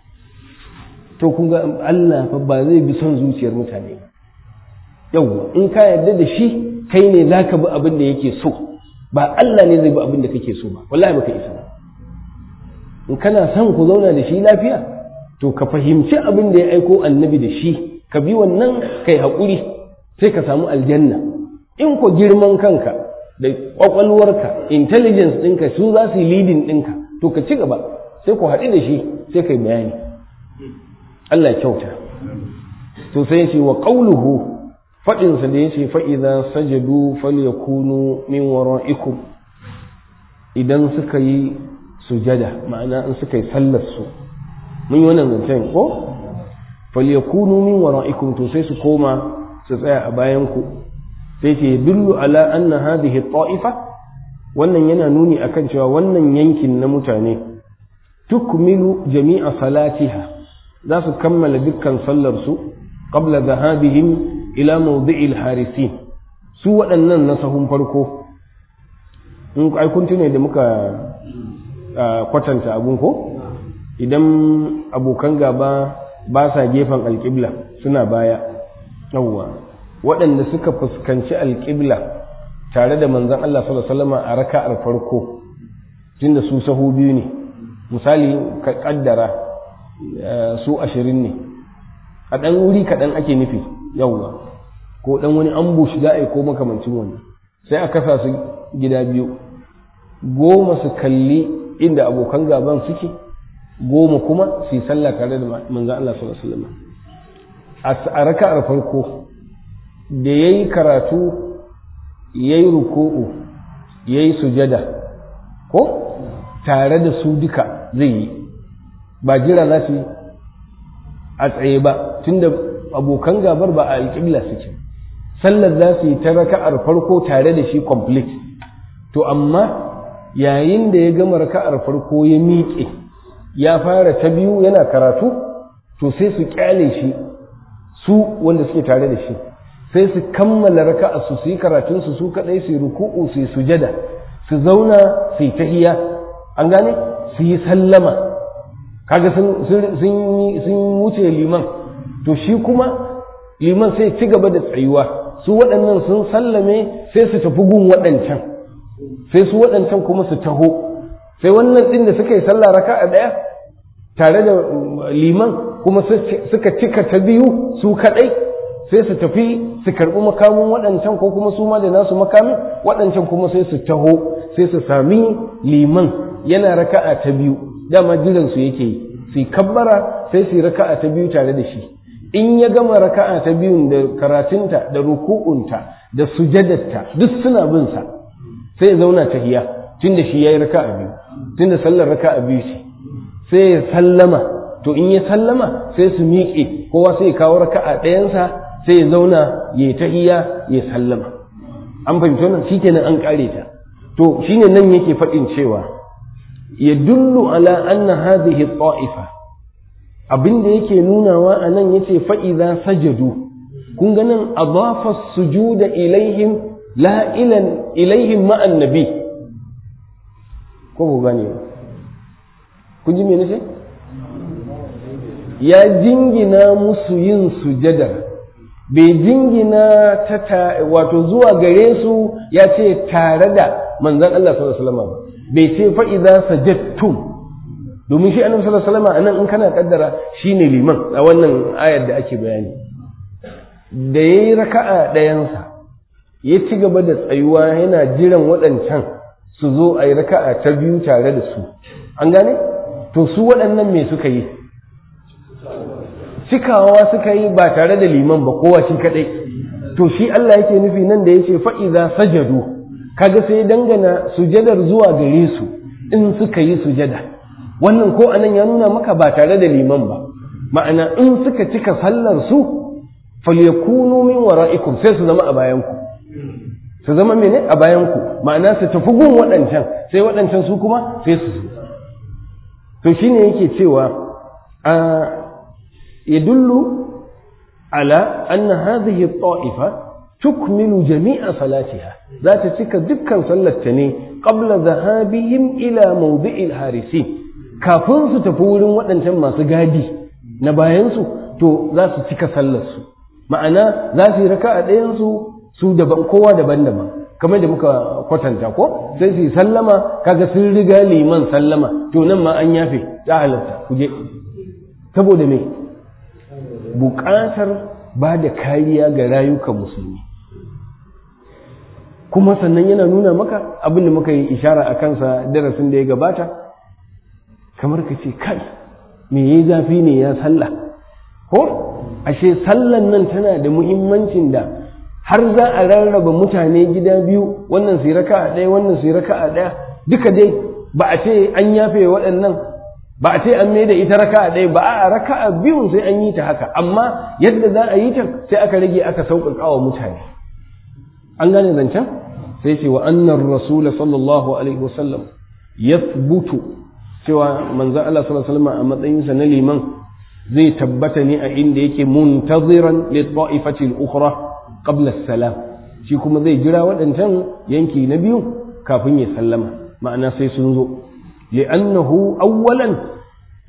S2: to kun ga Allah fa ba zai bi son zuciyar mutane ba yawwa in ka yarda da shi kai ne za ka bi abin da yake so ba Allah ne zai bi abin da kake so ba wallahi baka isa ba in kana son ku zauna da shi lafiya to ka fahimci abin da ya aiko annabi da shi ka bi wannan kai haƙuri sai ka samu aljanna in ko girman kanka da ƙwaƙwalwarka intelligence ɗinka su za su yi leading ɗinka to ka ci gaba sai ku haɗu da shi sai kai bayani Allah ya kyauta to sai ya ce wa ƙauluhu faɗinsa da ya ce fa'iza sajadu falyakunu min wara'ikum idan suka yi sujada ma'ana in suka yi sallar su mun yi wannan zancen ko falyakunu min wara'ikum to sai su koma su tsaya a bayan ku sai ce dullu ala anna hadhihi ta'ifa wannan yana nuni akan cewa wannan yankin na mutane tukmilu jami'a salatiha za su kammala dukkan sallar su qabla dhahabihim ila mawdi'il harisin su waɗannan na sahun farko in ai kun tune da muka kwatanta abun ko idan abokan gaba ba sa gefen alƙibla suna baya yawwa waɗanda suka fuskanci alƙibla tare da manzon Allah sallallahu alaihi wasallam a raka'ar farko tunda su sahu biyu ne misali ka kaddara su ashirin ne a ɗan wuri kaɗan ake nufi yawwa ko ɗan wani ambush za a yi ko makamancin wani sai a kasa su gida biyu goma su kalli inda abokan gaban suke goma kuma su yi sallah tare da manzan Allah sallallahu alaihi wasallam a raka'ar farko da yayi karatu yayi ruku'u yayi sujada ko tare da su duka zai yi ba jira za su a tsaye ba tunda abokan gabar ba a alƙibla suke sallar za su yi ta raka'ar farko tare da shi complete to amma yayin da ya gama raka'ar farko ya miƙe ya fara ta biyu yana karatu to sai su kyale shi su wanda suke tare da shi sai su kammala raka'a su su yi karatun su su kadai su yi ruku'u su yi sujada su zauna su yi tahiya an gane su yi sallama kaga sun wuce liman to shi kuma liman sai ci gaba da tsayuwa su waɗannan sun sallame sai su tafi gun waɗancan sai su waɗancan kuma su taho sai wannan ɗin da suka yi sallah raka a ɗaya tare da liman kuma suka cika ta biyu su kaɗai sai su tafi su karɓi makamin waɗancan ko kuma su ma da nasu makamin waɗancan kuma sai su taho sai su sami liman yana raka'a ta biyu dama jiransu yake yi su kabbara sai su yi raka'a ta biyu tare da shi in ya gama raka'a ta biyun da karatunta da ruku'unta da sujadarta duk suna bin sa sai ya zauna tahiya tunda shi yayi raka'a biyu tunda sallar raka'a biyu ce sai ya sallama to in ya sallama sai su miƙe kowa sai ya kawo raka'a ɗayansa sai ya zauna ya tahiya ya sallama an fahimci wannan shikenan an kare ta to shine nan yake faɗin cewa yadullu ala anna hadhihi ta'ifa abin da yake nunawa a nan yace fa idza sajadu kun ga nan adafa sujuda ilaihim la ilan ilaihim ma annabi ko ku gane kun ji me nace ya jingina musu yin sujada bai jingina ta wato zuwa gare su ya ce tare da manzon Allah sallallahu alaihi wasallam bai ce fa idza sajadtum domin shi annabi sallallahu alaihi wasallam anan in kana kaddara shine liman a wannan ayar da ake bayani da yayi raka'a ɗayansa ya ci gaba da tsayuwa yana jiran waɗancan su zo a yi raka'a ta biyu tare da su an gane to su waɗannan me suka yi cikawa suka yi ba tare da liman ba kowa shi kaɗai to shi Allah yake nufi nan da yace fa idza sajadu kaga sai dangana sujadar zuwa gare su in suka yi sujada wannan ko anan ya nuna maka ba tare da liman ba ma'ana in suka cika sallar su falyakunu min wara'ikum sai su zama a bayan ku su zama mene a bayan ku ma'ana su tafi gun waɗancan sai waɗancan su kuma sai su to shine yake cewa a yadullu ala anna hadhihi at-ta'ifa tukmilu jami'a salatiha za ta cika dukkan sallarta ne qabla zahabihim ila mawdi'il harisin kafin su tafi wurin waɗancan masu gadi na bayansu to za su cika sallarsu ma'ana za su yi raka a ɗayansu su daban kowa daban-daban kamar da muka kwatanta ko sai su yi sallama kaga sun riga liman sallama to nan ma an yafe ya halatta ku je saboda me buƙatar ba da kariya ga rayukan musulmi kuma sannan yana nuna maka abin da muka yi ishara a kansa darasin da ya gabata kamar ka ce kai me yayi zafi ne ya sallah ko ashe sallan nan tana da muhimmancin da har za a rarraba mutane gida biyu wannan su raka a ɗaya wannan su raka a ɗaya duka dai ba a ce an yafe waɗannan ba a ce an mai da ita raka a ɗaya ba a raka a biyun sai an yi ta haka amma yadda za a yi ta sai aka rage aka sauƙaƙa wa mutane an gane zancen sai ce wa annar rasula sallallahu alaihi wasallam yathbutu cewa manzo Allah sallallahu alaihi wasallam a matsayinsa na liman zai tabbata ne a inda yake muntaziran li ta'ifati al-ukhra qabla as-salam shi kuma zai jira waɗancan yanki na biyu kafin ya sallama ma'ana sai sun zo li'annahu awwalan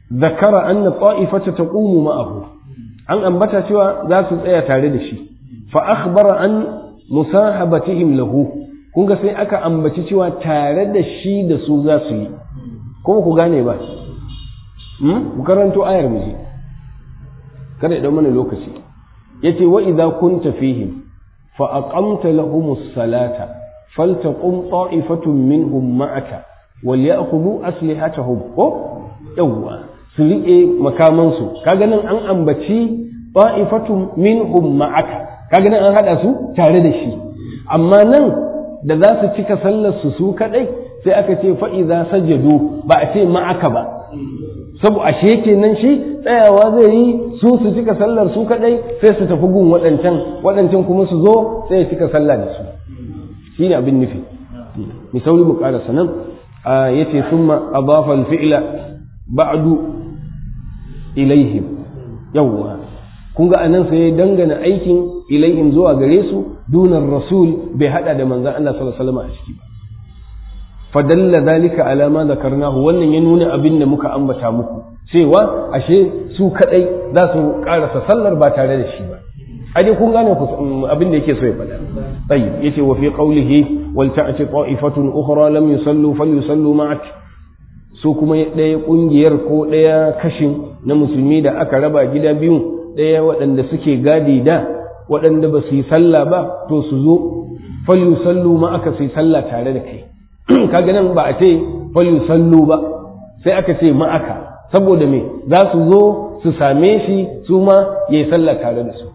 S2: zakara anna ta'ifata taqumu ma'ahu an ambata cewa za su tsaya tare da shi fa akhbara an musahabatihim lahu kun ga sai aka ambaci cewa tare da shi da su za su yi kuma ku gane ba ku karanto ayar mu kada idan mana lokaci yace wa idza kunta fihim fa aqamta lahumus salata faltaqum ta'ifatun minhum ma'aka wal ya'khudhu aslihatahum ko yawwa su riƙe makamansu kaga nan an ambaci ta'ifatun minhum ma'aka kaga nan an hada su tare da shi amma nan da za su cika sallar su su kadai sai aka ce fa idza sajadu ba a ce ma'aka ba sabu ashe kenan shi tsayawa zai yi su su cika sallar su kadai sai su tafi gun waɗancan waɗancan kuma su zo sai ya cika sallah da su shine abin nufi mi sauri mu ƙarasa nan yace summa adafa al-fi'la ba'du ilaihim yawwa kun ga anan sai dangana aikin ilaihim zuwa gare su dunar rasul bai hada da manzon Allah sallallahu alaihi wasallam a ciki ba fadalla zalika ala ma zakarnahu wannan ya nuna abin da muka ambata muku cewa ashe su kadai za su karasa sallar ba tare da shi ba aje kun gane abin da yake so ya faɗa tayyib yace wa fi qawlihi wal ta'ti ta'ifatun ukhra lam yusallu falyusallu ma'ak su kuma ɗaya ƙungiyar ko ɗaya kashin na musulmi da aka raba gida biyu ɗaya waɗanda suke gadi da waɗanda ba su yi sallah ba to su zo falyu sallu ma aka su yi sallah tare da kai kaga nan ba a ce falyu sallu ba sai aka ce ma aka saboda me za su zo su same shi su ma ya yi sallah tare da su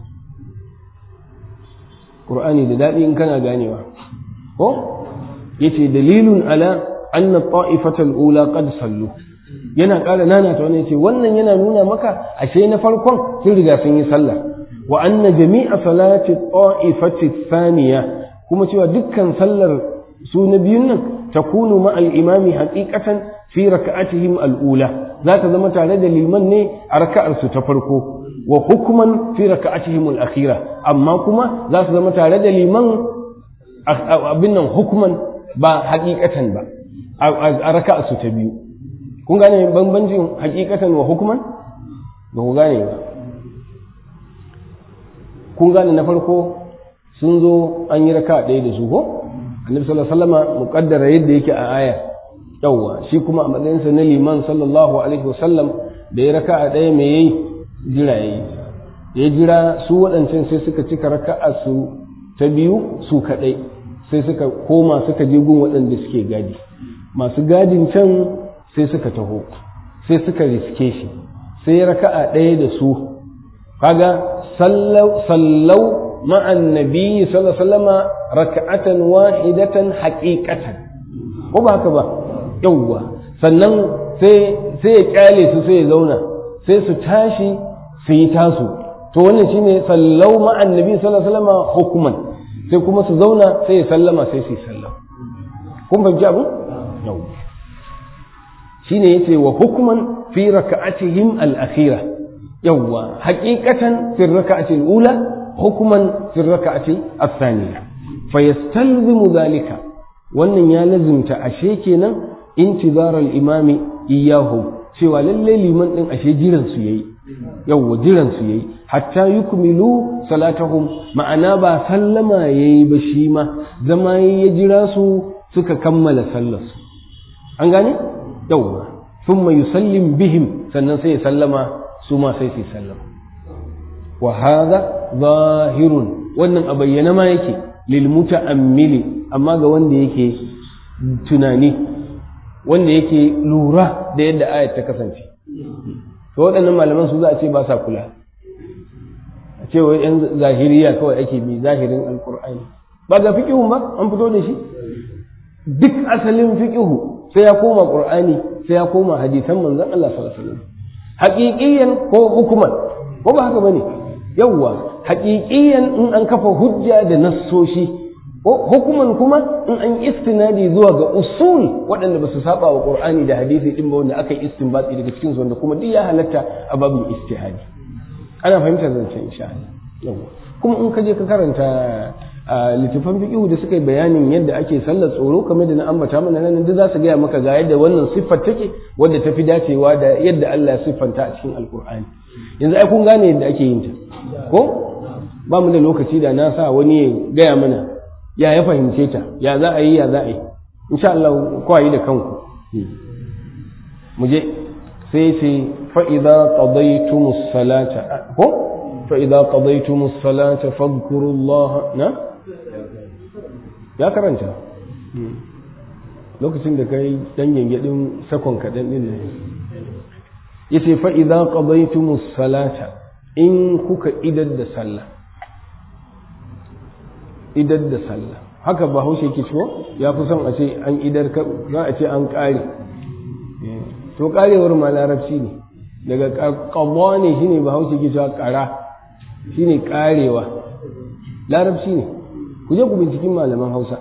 S2: ƙur'ani da daɗi in kana ganewa ko yace dalilun ala أن الطائفة الأولى قد صلوا yana ƙara nana ta wani ce wannan yana nuna maka ashe na farkon sun riga sun yi sallah wa anna jami'a salati ta'ifati thaniya kuma cewa dukkan sallar su na biyun nan takunu ma al-imami haqiqatan fi raka'atihim al-ula za ta zama tare da liman ne a raka'ar su ta farko wa hukman fi raka'atihim al-akhira amma kuma za su zama tare da liman abin nan hukman ba haqiqatan ba a raka su ta biyu kun gane bambancin hakikatan wa hukuman ba ku gane ba kun gane na farko sun zo an yi raka ɗaya da su ko annabi sallallahu alaihi wasallam muqaddara yadda yake a aya yawwa shi kuma a matsayinsa na liman sallallahu alaihi wasallam da ya raka ɗaya me yayi jira yayi da ya jira su waɗancan sai suka cika raka'a su ta biyu su kaɗai sai suka koma suka je gun waɗanda suke gadi masu gadin can sai suka taho sai suka riske shi sai ya raka'a ɗaya da su kaga sallau ma'an nabi sallallahu alaihi raka'atan wahidatan haqiqatan ko ba haka ba yawwa sannan sai sai ya kyale su sai ya zauna sai su tashi su yi tasu to wannan shine sallau ma'an nabi sallallahu alaihi wasallam hukuman sai kuma su zauna sai ya sallama sai su yi sallama kun fahimci abu shine yace wa hukman fi raka'atihim al-akhira yawwa haqiqatan fi raka'ati al-ula hukman fi raka'ati ath-thaniya fayastalzimu dhalika wannan ya lazimta ashe kenan intizar al-imami iyahu cewa lalle liman din ashe jiran su yayi yawwa jiran su yayi hatta yukmilu salatahum ma'ana ba sallama yayi ba shi ma zama ya jira su suka kammala sallarsu an gane yawwa thumma yusallim bihim sannan sai ya sallama su ma sai su sallama wa hadha zahirun wannan a bayyana ma yake lil muta'ammili amma ga wanda yake tunani wanda yake lura da yadda ayat ta kasance to waɗannan malaman su za a ce ba sa kula a ce wai yan zahiriya kawai ake bi zahirin alqur'ani ba ga fiqhun ba an fito da shi duk asalin fiqihu sai ya koma qur'ani sai ya koma hadisan manzon Allah sallallahu alaihi wasallam haqiqiyan ko hukuman ko ba haka bane yawwa haqiqiyan in an kafa hujja da nassoshi ko hukuman kuma in an istinadi zuwa ga usul waɗanda ba su saba wa qur'ani da hadisi din ba wanda aka yi istinbati daga cikin su wanda kuma duk ya halatta a babin istihadi ana fahimtar zancen insha Allah yawwa kuma in ka je ka karanta a littafan fiqhu da suka yi bayanin yadda ake sallar tsoro kamar da na ambata mana nan duk za su gaya maka ga yadda wannan siffar take wadda ta fi dacewa da yadda Allah ya siffanta a cikin alkur'ani yanzu ai kun gane yadda ake yin ta ko ba mu da lokaci da na sa wani ya gaya mana ya ya fahimce ta ya za a yi ya za a yi insha Allah ku yi da kanku mu je sai ce fa idza qadaytumus salata ko fa idza qadaytumus salata fadhkurullaha na ya karanta lokacin da kai dan gengedin sakon kadan din ne yace fa idza qadaytumus salata in kuka idar da sallah idar da sallah haka ba haushe ke ciwo ya fi son a ce an idar za a ce an ƙare to ƙarewar ma larabci ne daga ƙabuwa ne shine ba haushe ke cewa ƙara shine ƙarewa larabci ne ku je ku binciken malaman hausa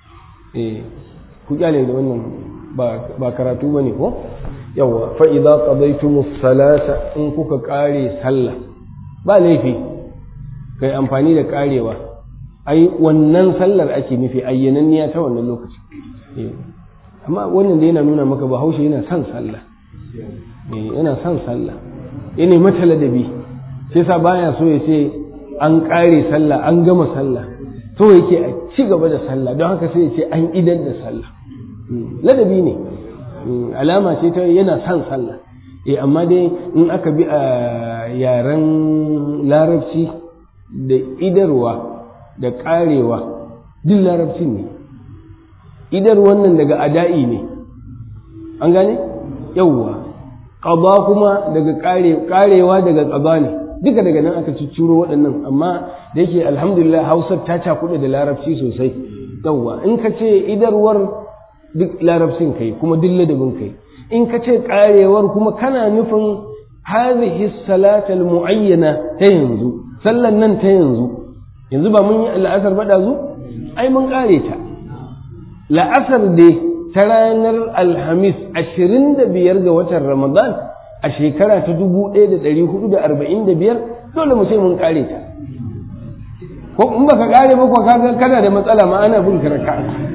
S2: ku kyale da wannan ba karatu ba ne ko yawa fa'iza ƙabaitumus salata in kuka ƙare sallah ba laifi kai amfani da ƙarewa ai wannan sallar ake nufi ayyananniya ta wannan lokaci amma wannan da yana nuna maka bahaushe yana son sallah yana son sallah yana mata ladabi sai sa baya so ya ce an ƙare sallah an gama sallah to yake a ci gaba da sallah don haka sai ya ce an idar da sallah ladabi ne alama ce ta yana son sallah eh amma dai in aka bi a yaren larabci da idarwa da ƙarewa duk larabcin ne idar wannan daga ada'i ne an gane yauwa ƙaba kuma daga ƙarewa daga ƙaba ne duka daga nan aka cicciro waɗannan amma da yake alhamdulillah hausar ta cakuɗe da larabci sosai yauwa in ka ce idarwar duk larabcin kai kuma duk ladabin kai in ka ce ƙarewar kuma kana nufin hadhihi salatal muayyana ta yanzu sallan nan ta yanzu yanzu ba mun yi la'asar ba zu ai mun ƙare ta la'asar dai ta ranar alhamis ashirin da biyar ga watan ramadan a shekara ta dubu ɗaya da ɗari hudu da arba'in da biyar dole mu ce mun ƙare ta ko in baka ƙare ba kuwa kaga kana da matsala ma ana bin karaka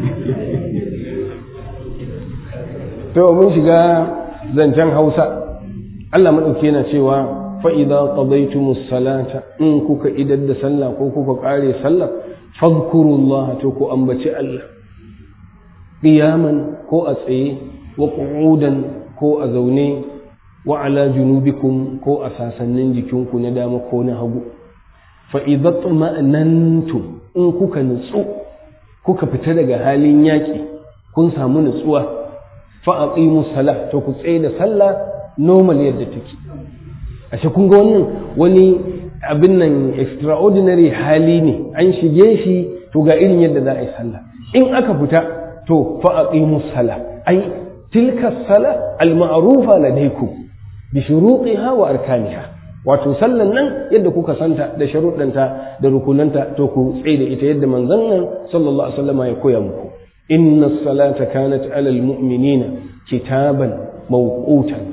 S2: to mun shiga zancen hausa Allah maɗauki yana cewa fa'iza ƙazaitumus salata in kuka idar da sallah ko kuka ƙare sallah fadkurullah to ku ambaci Allah qiyaman ko a tsaye wa qu'udan ko a zaune wa ala junubikum ko a sasannin jikinku na dama ko na hagu fa idza tuma'nantum in kuka nutsu kuka fita daga halin yaƙi kun samu nutsuwa fa aqimu salah to ku tsaye da sallah normal yadda take ashe kun ga wannan wani abin nan extraordinary hali ne an shige shi to ga irin yadda za a yi sallah in aka fita to fa aqimu sala ai tilka sala al ma'rufa ladaykum bi shurutiha wa arkaniha wato sallan nan yadda kuka santa da sharuɗanta da rukunanta to ku tsaye da ita yadda manzon nan sallallahu alaihi wasallam ya koya muku inna salata kanat ala al mu'minina kitaban mawqutan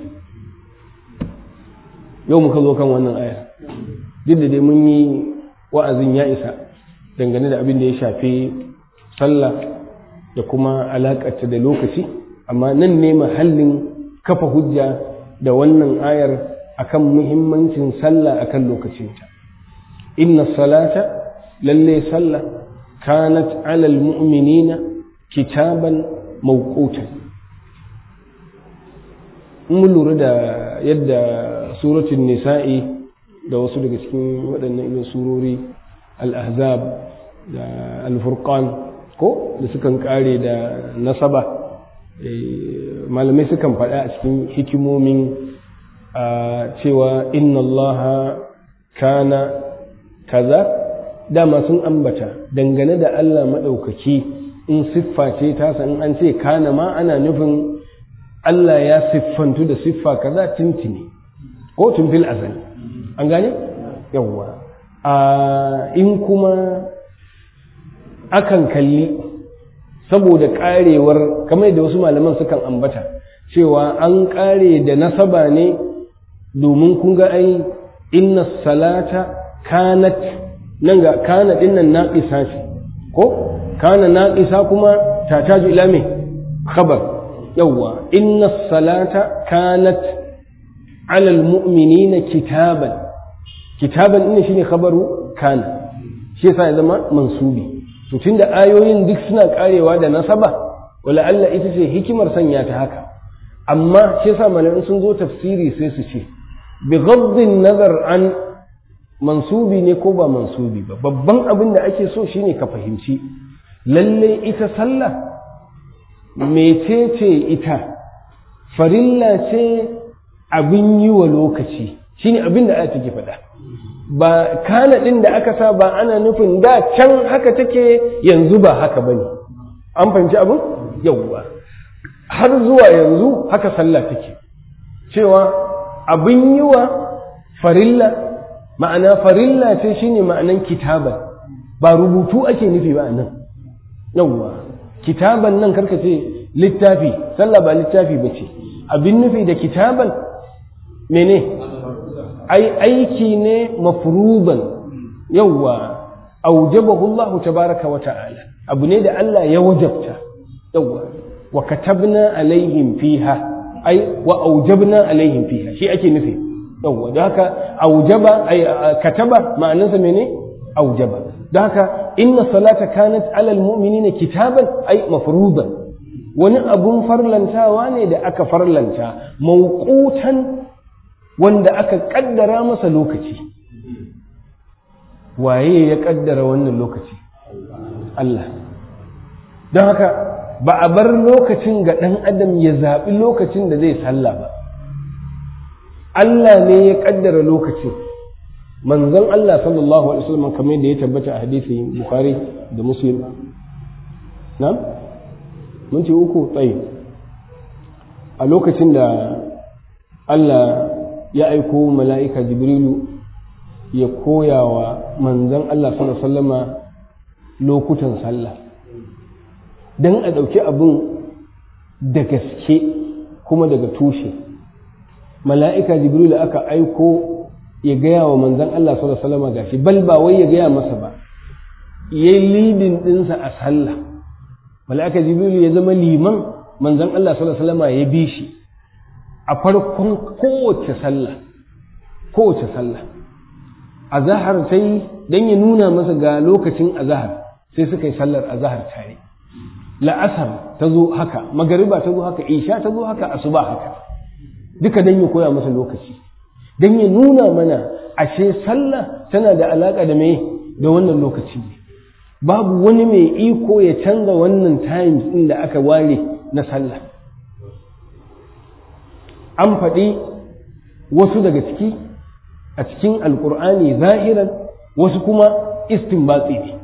S2: yau muka zo kan wannan aya duk da dai mun yi wa'azin ya isa dangane da abin da ya shafi sallah da kuma alaƙarta da lokaci amma nan ne mahallin kafa hujja da wannan ayar akan muhimmancin sallah akan lokacinta inna salata lalle sallah kanat alal mu'minina kitaban mawqutan mun lura da yadda suratul nisa'i da wasu daga cikin waɗannan irin surori al-ahzab da al-furqan ko da sukan kare da nasaba malamai sukan faɗa a cikin hikimomin cewa inna allaha kana kaza dama sun ambata dangane da Allah maɗaukaki in siffa ce tasa in an ce kana ma ana nufin Allah ya siffantu da siffa kaza tuntuni ko tun fil azali an gane yawwa in kuma akan kalli saboda karewar kamar da wasu malaman sukan ambata cewa an kare da nasaba ne domin kun ga ai inna salata kanat nan ga kana din nan naqisa ce ko kana naqisa kuma tataju ila me khabar yawwa inna salata kanat ala almu'minina kitaban kitaban ina shine khabaru kana shi yasa ya zama mansubi to tunda ayoyin duk suna karewa da nasaba wala Allah ita ce hikimar sanya ta haka amma shi yasa malamin sun zo tafsiri sai su ce bi ghaddin nazar an mansubi ne ko ba mansubi ba babban abin da ake so shine ka fahimci lalle ita sallah mecece ita farilla ce abin yi wa lokaci shine abin da aya take faɗa ba kana ɗin da aka sa ba ana nufin da can haka take yanzu ba haka ba ne an fahimci abin yauwa har zuwa yanzu haka sallah take cewa abin yi wa farilla ma'ana farilla ce shine ma'anan kitaba ba rubutu ake nufi ba nan yauwa kitaban nan karka ce littafi sallah ba littafi ba ce abin nufi da kitaban mene ai aiki ne mafruban yawwa aujabahu Allah tabaraka wa ta'ala abu ne da Allah ya wajabta yawwa wa katabna alaihim fiha ai wa aujabna alaihim fiha shi ake nufi yawwa da haka aujaba ai kataba ma'anarsa mene aujaba da haka inna salata kanat alal mu'minina kitaban ai mafruban wani abun farlantawa ne da aka farlanta mawqutan wanda aka kaddara masa lokaci waye ya kaddara wannan lokaci Allah don haka ba a bar lokacin ga ɗan adam ya zaɓi lokacin da zai sallah ba Allah ne ya kaddara lokacin manzon Allah sallallahu alaihi wasallam kamar da ya tabbata a hadisi Bukhari da Muslim na mun ce uku tsaye a lokacin da Allah ya aiko mala'ika jibrilu ya koya wa manzan Allah sallama lokutan sallah don a ɗauki abin da gaske kuma daga tushe mala'ika jibrilu aka aiko ya gaya wa manzan Allah sallama gashi bal ba wai ya gaya masa ba ya yi lidin ɗinsa a sallah mala'ika jibrilu ya zama liman manzan Allah sallama ya bi shi a farkon kowace sallah kowace sallah azahar ta yi don ya nuna masa ga lokacin azahar sai suka yi sallar azahar tare la'asar ta zo haka magariba ta zo haka isha ta zo haka asuba haka duka don ya koya masa lokaci don ya nuna mana ashe sallah tana da alaƙa da mai da wannan lokaci babu wani mai iko ya canza wannan times ɗin da aka ware na sallah an faɗi wasu daga ciki a cikin alkur'ani zahiran wasu kuma istinbatsi ne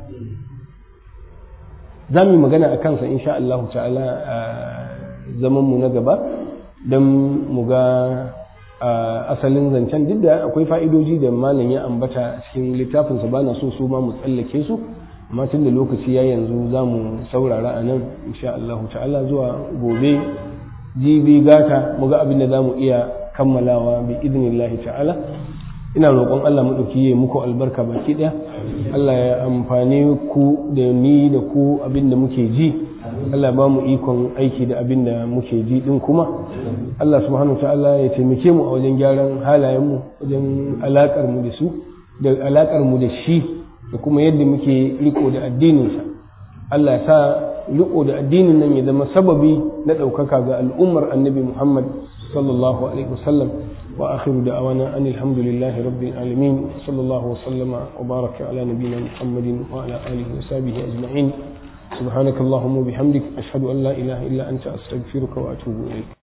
S2: za mu yi magana a kansa insha Allah ta'ala a zamanmu na gaba don mu ga asalin zancen duk da akwai fa'idoji da malam ya ambata cikin littafinsa ba na so su ma mu tsallake su amma tun da lokaci ya yanzu za mu saurara a nan insha Allah ta'ala zuwa gobe jibi gata mu ga abin da za mu iya kammalawa bi idnillahi ta'ala ina roƙon Allah mu ɗauki ya muku albarka baki ɗaya Allah ya amfani ku da ni da ku abin da muke ji Allah ba mu ikon aiki da abin da muke ji ɗin kuma Allah subhanahu ta'ala ya taimake mu a wajen gyaran halayenmu wajen alaƙar mu da su da alaƙar mu da shi da kuma yadda muke riko da addininsa Allah ya sa riko da addinin nan ya zama sababi na ɗaukaka ga al'ummar annabi Muhammad sallallahu alaihi wasallam wa akhiru da'awana anil hamdulillahi rabbil alamin sallallahu wa sallama wa baraka ala nabiyyina Muhammadin wa ala alihi wa sahbihi ajma'in subhanakallahumma bihamdik ashhadu an la ilaha illa anta astaghfiruka wa atubu ilayk